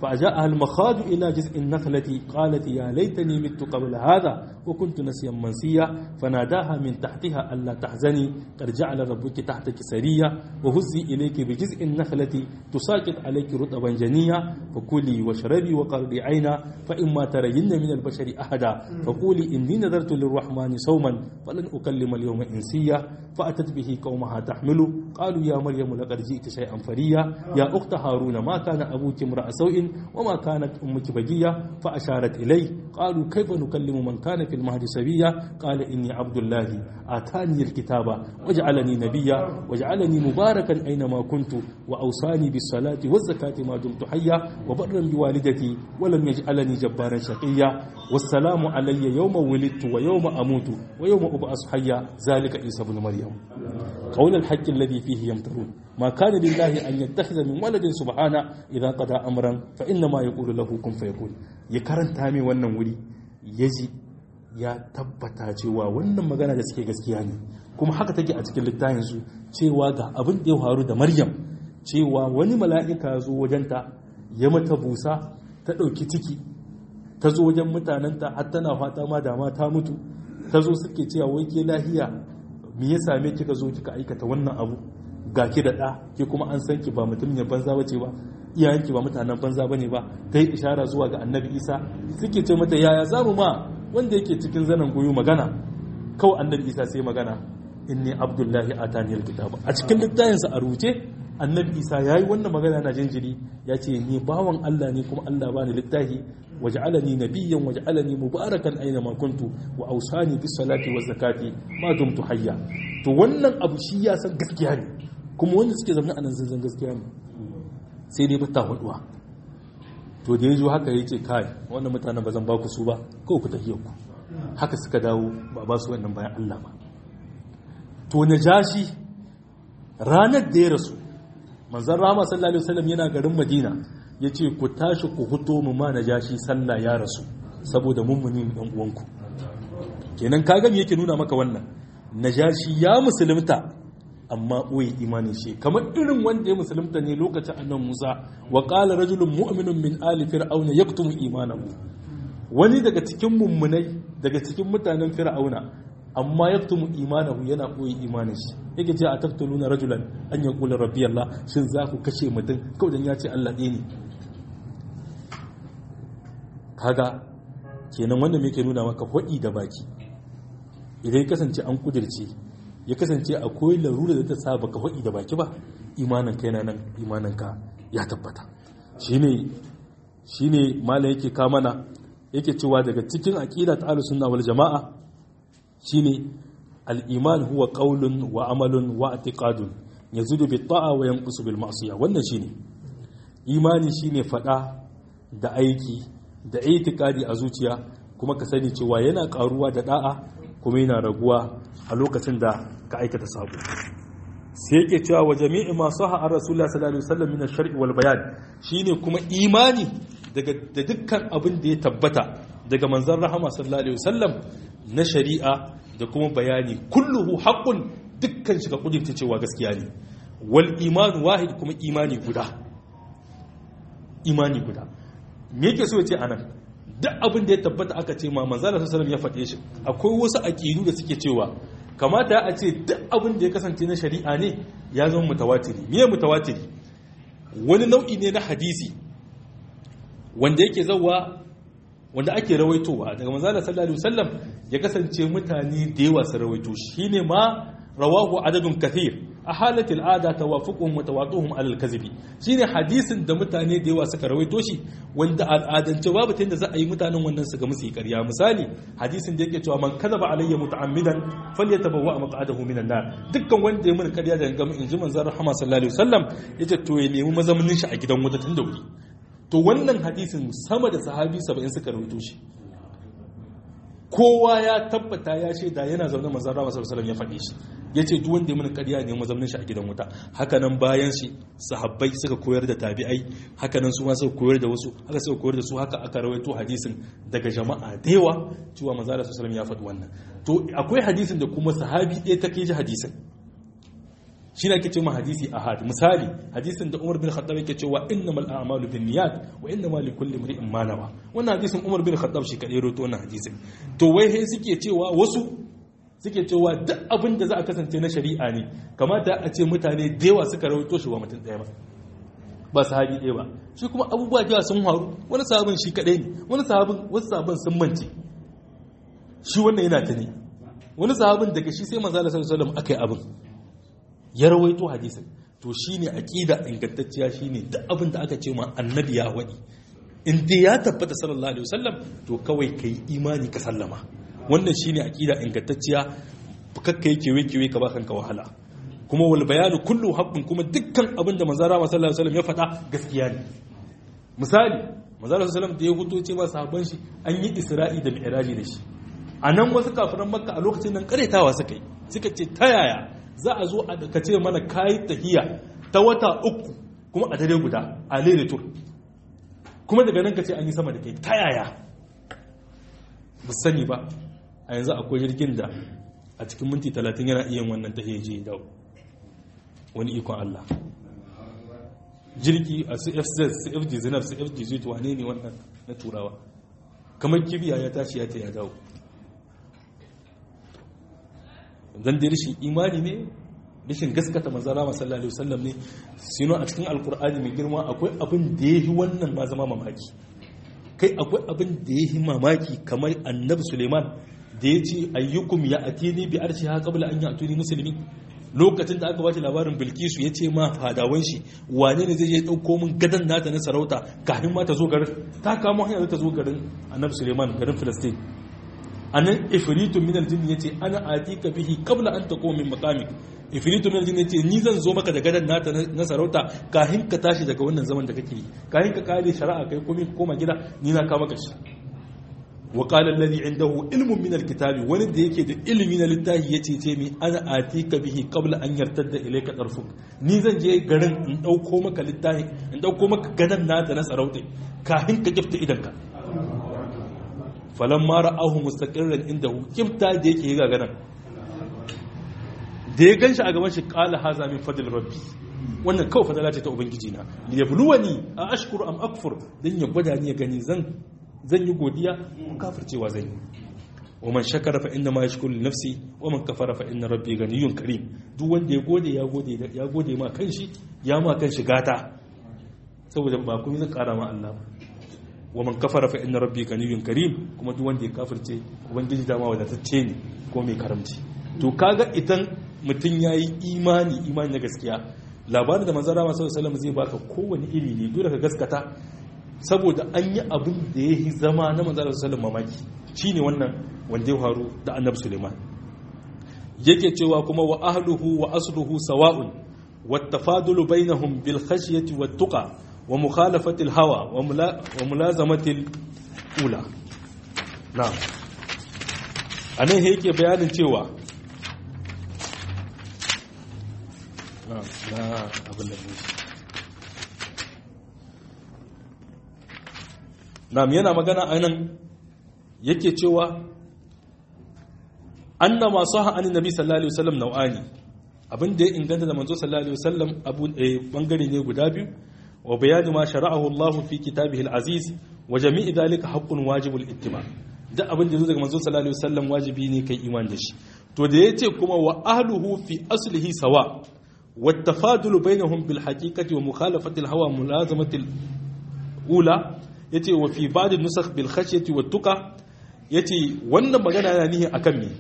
فأجاءها المخاض إلى جزء النخلة قالت يا ليتني مت قبل هذا وكنت نسيا منسيا فناداها من تحتها ألا تحزني قد جعل ربك تحتك سريا وهزي إليك بجزء النخلة تساقط عليك رطبا جنيا فكلي واشربي وقرضي عينا فإما ترين من البشر أحدا فقولي إني نذرت للرحمن صوما فلن أكلم اليوم إنسيا فأتت به قومها تحمل قالوا يا مريم لقد جئت شيئا فريا يا أخت هارون ما كان أبوك امرأ سوء وما كانت أمك بجية فأشارت إليه قالوا كيف نكلم من كان في المهد سبيا قال إني عبد الله آتاني الكتاب وجعلني نبيا وجعلني مباركا أينما كنت وأوصاني بالصلاة والزكاة ما دمت حيا وبرا بوالدتي ولم يجعلني جبارا شقيا والسلام علي يوم ولدت ويوم أموت ويوم أبعث حيا ذلك عيسى بن مريم قول الحق الذي فيه يمترون ما كان لله أن يتخذ من ولد سبحانه إذا قضى أمرا فإنما يقول له كن فيكون يكرن تامي wannan wuri yaji ya tabbata cewa wannan magana da suke gaskiya ne kuma haka take a cikin littafin su cewa ga abin da ya faru da Maryam cewa wani mala'ika ya zo wajenta ya mata busa ta ɗauki ciki ta zo wajen mutanenta har tana fata ma dama ta mutu ta zo suke cewa wai ke lahiya me ya same kika zo kika aikata wannan abu ga ki da ɗa ke kuma an san ki ba mutum ne banza bace ba iyayenki ba mutanen banza bane ba ta yi ishara zuwa ga annabi isa suke ce mata yaya za mu ma wanda yake cikin zanen goyo magana kawai annabi isa sai magana inni abdullahi atani alkitaba a cikin littafinsa a rubuce annabi isa ya yi wannan magana na jinjiri ya ce ni bawan allah ne kuma allah ba ni littafi waj'alani nabiyyan waj'alani mubarakan aina ma kuntu wa awsani bis salati waz zakati ma dumtu hayya to wannan abu shi ya san gaskiya ne kuma wanda suke zama anan sun san gaskiya ne sai dai bata huduwa to da yazo haka yace kai wannan mutanen ba zan ba ku su ba ko ku tahiyar ku haka suka dawo ba ba su wannan bayan Allah ba to najashi ranar da ya rasu manzon rama sallallahu alaihi wasallam yana garin Madina ya ce ku tashi ku huto mu ma na jashi sallah ya rasu saboda mummuni ɗan uwanku kenan ka gani yake nuna maka wannan najashi ya musulunta amma ɓoye imanin shi kamar irin wanda ya musulunta ne lokacin annan musa wa qala rajulun mu'minun min ali fir'auna yaktumu imanahu wani daga cikin mummunai daga cikin mutanen fir'auna amma yaktumu imanahu yana ɓoye imanin shi yake ce a taktuluna rajulan an yaqula rabbi allah shin za ku kashe mutum kawai dan ya ce allah ɗaya ne kaga kenan wanda me ke nuna maka hudi da baki idan ya kasance an kudirce ya kasance akwai larura da ta sa baka hudi da baki ba imanin ka yana nan imanin ka ya tabbata shine shine malam yake ka mana yake cewa daga cikin aqida ta ahlus sunna wal jamaa shine al-iman huwa qawlun wa amalun wa i'tiqadun yazidu bit ta'a wa yanqusu bil ma'siyah wannan shine imani shine fada da aiki da itikadi a zuciya kuma ka sani cewa yana karuwa da da'a kuma yana raguwa a lokacin da ka aikata sabo sai yake cewa wa jami'i ma saha ar rasulullah sallallahu alaihi wasallam min ash-shar'i wal bayan shine kuma imani daga da dukkan abin da ya tabbata daga manzon rahama sallallahu alaihi wasallam na shari'a da kuma bayani kulluhu haqqun dukkan shi ka kudurta cewa gaskiya ne wal imanu wahid kuma imani guda imani guda me yake so ya ce anan duk abin da ya tabbata aka ce ma manzala sallallahu ya faɗe shi akwai wasu aqidu da suke cewa kamata a ce duk abin da ya kasance na shari'a ne ya zama mutawatiri me mutawatiri wani nau'i ne na hadisi wanda yake zawa wanda ake rawaitowa daga manzala sallallahu alaihi wasallam ya kasance mutane da yawa su rawaito shi shine ma rawahu adadun kathir a halatil ada tawafuquhum wa tawaduhum alal kadhibi shine hadisin da mutane da yawa suka rawaito shi wanda al'adance babu tunda za a yi mutanen wannan su ga musu ƙarya misali hadisin da yake cewa man kadaba alayya muta'ammidan falyatabawwa maq'adahu minan nar dukkan wanda ya mun ƙarya da gama inji manzon rahama sallallahu alaihi wasallam yace to ya nemi mazaunin shi a gidan wuta tun da wuri to wannan hadisin sama da sahabi 70 suka rawaito shi kowa ya tabbata ya shaida yana zaune manzon rahama sallallahu alaihi wasallam ya faɗe shi ya ce duk wanda ya mini ƙarya ne mazaunin shi a gidan wuta hakanan bayan shi sahabbai suka koyar da tabi'ai hakanan su ma suka koyar da wasu haka suka koyar da su haka aka rawaito hadisin daga jama'a da yawa cewa manzo Allah sallallahu ya faɗi wannan to akwai hadisin da kuma sahabi ɗaya ta kai ji hadisin shi ne ake cewa hadisi ahad misali hadisin da Umar bin Khattab yake cewa innamal a'malu binniyat wa innamal likulli imrin ma nawa wannan hadisin Umar bin Khattab shi kadai roto wannan hadisin to wai sai suke cewa wasu suke cewa duk abin da za a kasance na shari'a ne kamata a ce mutane da yawa suka rawaito shi wa mutum ɗaya ba ba sahabi ɗaya ba shi kuma abubuwa da yawa sun faru wani sahabin shi kadai ne wani sahabin wasu sahabin sun mance shi wannan yana ta ne wani sahabin daga shi sai manzo Allah sallallahu alaihi wasallam akai abin ya rawaito hadisin to shine aqida ingantacciya shine duk abin da aka ce ma annabi ya wadi in dai ya tabbata sallallahu alaihi wasallam to kawai kai imani ka sallama wannan shine aqida ingantacciya kakka yake kewe ka ba kanka wahala kuma wal bayanu kullu haqqun kuma dukkan abin da manzo Allah sallallahu alaihi wasallam ya faɗa gaskiya ne misali manzo Allah sallallahu alaihi wasallam da ya huto ce ma sahabban shi an yi isra'i da mi'raji da shi a nan wasu kafiran makka a lokacin nan karetawa suka yi suka ce ta yaya za a zo a ka ce mana kayi tahiya ta wata uku kuma a dare guda a lere tur kuma daga nan ka ce an yi sama da kai ta yaya ba sani ba a yanzu akwai jirgin da a cikin minti talatin yana iya wannan tahiya je dawo wani ikon Allah jirgi a su fz su fg zinab su fg zuwa wane ne wannan na turawa kamar kibiya ya tashi ya ta ya dawo zan da rashin imani ne rashin gaskata manzara masallallahu alaihi wasallam ne sino a cikin alkur'ani mai girma akwai abin da yahi wannan ma zama mamaki kai akwai abin da yahi mamaki kamar annabi suleiman da ya ce ayyukum ya atini bi arshiha qabla an ya'tuni muslimin lokacin da aka bashi labarin bilkisu ya ce ma fadawan shi wane ne zai je dauko min gadan nata na sarauta kafin ma ta zo garin ta kamo hanyar ta zo garin annabi suleiman garin filistin anan ifritu min aljinn yace ana atika bihi qabla an taqum min maqamik ifritu min aljinn yace ni zan zo maka da gadan nata na sarauta kahin ka tashi daga wannan zaman da kake yi kahin ka kare shari'a kai komai koma gida ni na ka maka shi wa qala alladhi indahu ilmun min alkitabi wani da yake da ilmi na littafi yace ce mi ana atika bihi qabla an yartadda ilayka tarfuk ni zan je garin in dauko maka littafi in dauko maka gadan nata na sarauta kahin ka gifta idanka falon mara ahu mustaƙirar inda hukimta da yake yi gaganan da ya gan shi a gaban shi ƙala haza min fadil rabbi wannan kawai fadala ce ta ubangiji na ya buluwa ni a ashkuru am akfur don ya gwada ni ya gani zan yi godiya ko kafircewa zan yi wa man shakara fa inna ma yashkuru nafsi wa man kafara fa inna rabbi ganiyun karim duk wanda ya gode ya gode ya gode ma kanshi ya ma kanshi gata saboda ba kuma zan kara ma Allah wa man kafara fa inna rabbi ganiyun karim kuma duk wanda ya kafirce ubangiji dama wadatacce ne ko mai karamci to kaga idan mutum yayi imani imani na gaskiya labarin da manzon Rama sallallahu alaihi zai baka kowane iri ne dole ka gaskata saboda an yi abin da yayi zama na manzon sallallahu mamaki shine wannan wanda ya faru da annabi Suleiman yake cewa kuma wa ahluhu wa asluhu sawa'un والتفاضل بينهم بالخشية والتقى ومخالفة الهوى وملازمة الأولى نعم أنا هيك بيان cewa نعم لا أبن نعم yana magana anan yake cewa annama saha an nabi sallallahu alaihi wasallam nau'ani abin da ya inganta da manzo sallallahu alaihi wasallam abu bangare ne guda biyu wa bayanu ma shara'ahu Allah fi kitabihi al-aziz wa jami'i dhalika haqqun wajibul ittiba duk abin da zo daga manzo sallallahu alaihi wasallam wajibi ne kai iman da shi to da yace kuma wa ahluhu fi aslihi sawa wa tafadulu bainahum bil haqiqati wa mukhalafati al-hawa mulazamati al-ula yace wa fi ba'd an-nusakh bil khashyati wat tuqa yace wannan magana yana nihi akan me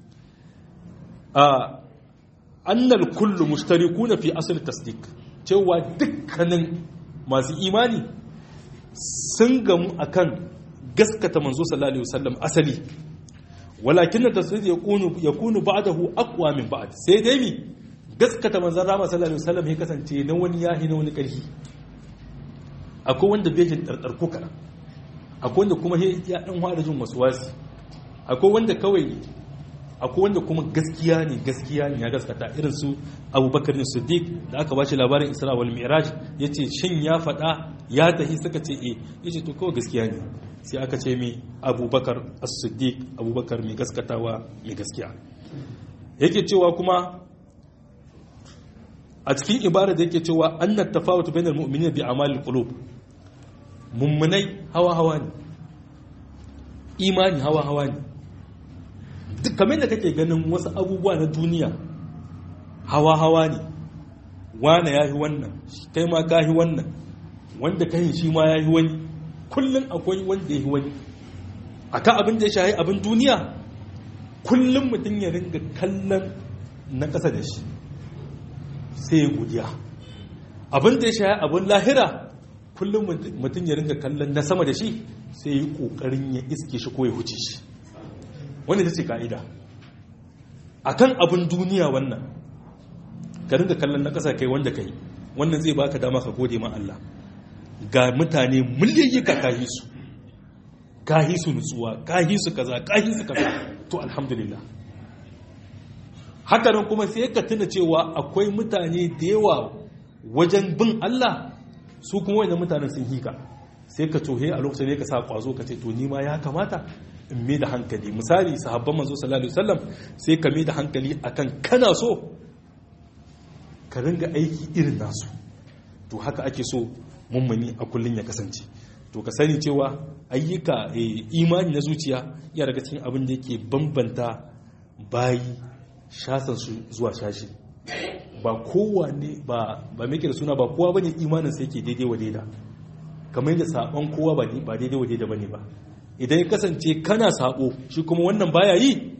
a annal kullu mushtarikuna fi asl tasdiq cewa dukkanin masu imani sun gamu akan gaskata manzo sallallahu alaihi wasallam asali walakin tasdiq yakunu yakunu ba'dahu aqwa min ba'd sai dai mi gaskata manzon rama sallallahu alaihi wasallam ya kasance na wani yahi na wani karfi akwai wanda bai jin dardar ko kana akwai wanda kuma ya dan fara jin waswasi akwai wanda kawai akwai wanda kuma gaskiya ne gaskiya ne ya gaskata irin su abubakar ne siddiq da aka bashi labarin isra wal mi'raj yace shin ya faɗa ya tahi suka ce eh yace to kawai gaskiya ne sai aka ce mi abubakar as-siddiq abubakar mai gaskatawa mai gaskiya yake cewa kuma a cikin ibada da yake cewa annat tafawut bainal mu'minina bi amalil qulub mummunai hawa hawa ne imani hawa hawa ne duk kamar da kake ganin wasu abubuwa na duniya hawa hawa ne wane ya yi wannan kai ma ka yi wannan wanda ka yi shi ma ya yi wani kullum akwai wanda ya yi wani a kan abin da ya shahi abin duniya kullum mutum ya ringa kallon na ƙasa da shi sai ya godiya abin da ya shahi abin lahira kullum mutum ya ringa kallon na sama da shi sai ya yi ƙoƙarin ya iske shi ko ya huce shi wanda ta ce ka'ida a kan abin duniya wannan ka ringa kallon na ƙasa kai wanda kai wannan zai baka dama ka gode ma Allah ga mutane miliyoyi ka kahi su kahi su nutsuwa kahi su kaza kahi su kaza to alhamdulillah haka nan kuma sai ka tuna cewa akwai mutane da yawa wajen bin Allah su kuma wani mutanen sun hika sai ka tohe a lokacin ne ka sa kwazo ka ce to ni ma ya kamata in mai da hankali misali sahabban manzo sallallahu alaihi wasallam sai ka mai da hankali akan kana so ka ringa aiki irin nasu to haka ake so mummuni a kullun ya kasance to ka sani cewa ayyuka imani na zuciya ya daga cikin abin da yake bambanta bayi shasan su zuwa shashi ba kowane ba ba mai da suna ba kowa bane imanin sai yake daidai wa daida kamar yadda sabon kowa ba ba daidai wa daida bane ba idan ya kasance kana sabo shi kuma wannan baya yi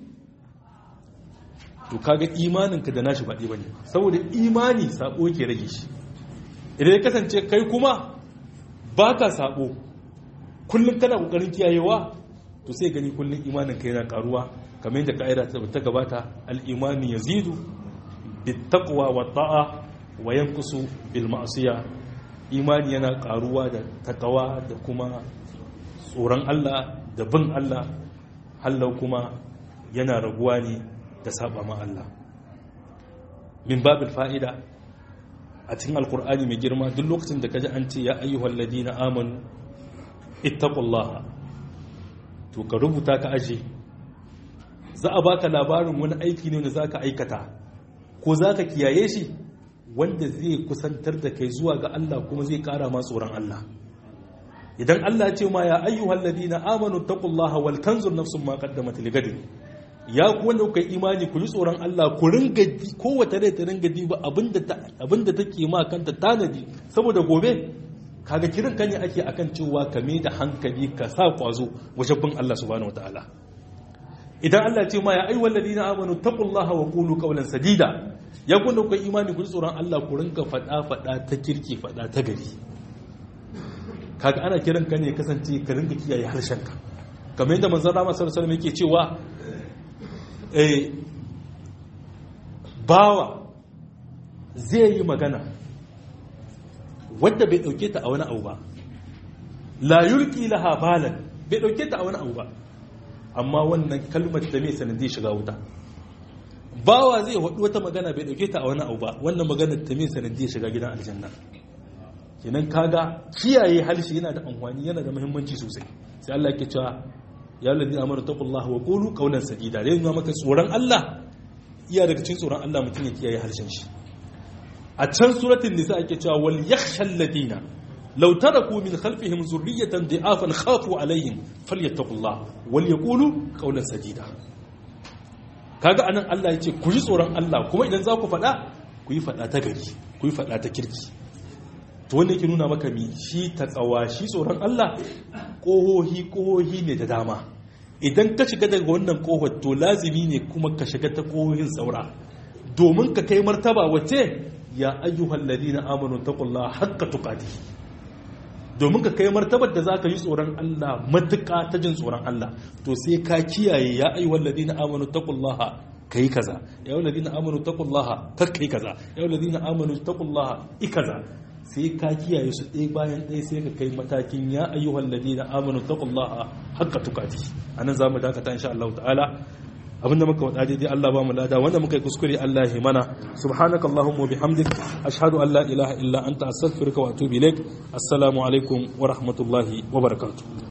to kaga imaninka da nashi baɗi bane saboda imani sabo yake rage shi idan ya kasance kai kuma baka sabo kullum kana kokarin kiyayewa to sai gani kullum imaninka yana karuwa kamar yadda ka'ida ta gabata al-imani yazidu bittaqwa wa ta'a wa yanqusu bil ma'siya imani yana karuwa da takawa da kuma tsoron Allah da bin Allah hallau kuma yana raguwa ne da saba ma Allah min babil fa'ida a cikin alkur'ani mai girma duk lokacin da kaji an ce ya ayyuhal ladina amanu ittaqullaha to ka rubuta ka aje za a baka labarin wani aiki ne wanda zaka aikata ko zaka kiyaye shi wanda zai kusantar da kai zuwa ga Allah kuma zai kara ma tsoron Allah idan Allah ce ma ya ayyuhal ladina amanu taqullaha wal tanzur nafsun ma qaddamat ligadin ya ku wanda kuka imani ku ji tsoron Allah ku ringa kowace rai ta ringa diba abinda ta abinda take ma kanta tanadi saboda gobe kaga kiran ka ne ake akan cewa ka da hankali ka sa kwazo wajen bin Allah subhanahu wataala idan Allah ce ma ya ayyuhal ladina amanu taqullaha wa qulu qawlan sadida ya ku wanda kuka imani ku ji tsoron Allah ku ringa fada fada ta kirki fada ta gari kaga ana kiran ka ne kasance ka ringa kiyaye harshenka kamar yadda manzon Rama sallallahu alaihi wasallam yake cewa eh bawa zai yi magana wadda bai dauke ta a wani abu ba la yulqi laha balan bai dauke ta a wani abu ba amma wannan kalmar da mai sanadi shiga wuta bawa zai wadu wata magana bai dauke ta a wani abu ba wannan maganar ta mai sanadi shiga gidan aljanna kenan kaga kiyaye halshi yana da amfani yana da muhimmanci sosai sai Allah yake cewa ya ladina amanu taqullaha wa qulu qawlan sadida dai nuna maka tsoron Allah iya daga cikin tsoron Allah mutum ya kiyaye harshen shi a can suratul nisa ake cewa wal yakhshal ladina law taraku min khalfihim zurriyatan da'afan khafu alaihim falyattaqullaha wal yaqulu qawlan sadida kaga anan Allah yace ku ji tsoron Allah kuma idan za ku faɗa ku yi faɗa ta gari ku yi faɗa ta kirki to wanda yake nuna maka mi shi ta tsawa shi tsoron Allah ƙohohi ƙohohi ne da dama idan ka shiga daga wannan ƙohon to lazimi ne kuma ka shiga ta ƙohohin saura domin ka kai martaba wace ya ayyuhal ladina amanu taqullaha haqqa tuqati domin ka kai martabar da zaka yi tsoron Allah matuƙa ta jin tsoron Allah to sai ka kiyaye ya ayyuhal ladina amanu taqullaha kai kaza ya ayyuhal ladina amanu taqullaha kar kai kaza ya ayyuhal ladina amanu taqullaha ikaza sai ka kiyaye su ɗaya bayan ɗaya sai ka kai matakin ya ayyuhal ladina amanu taqullaha haqqa tuqati anan zamu dakata insha Allah ta'ala abinda muka wada daidai Allah ba mu lada wanda muka yi kuskure Allah ya mana subhanakallahumma bihamdik ashhadu an la ilaha illa anta astaghfiruka wa atubu ilaik assalamu alaikum wa rahmatullahi wa barakatuh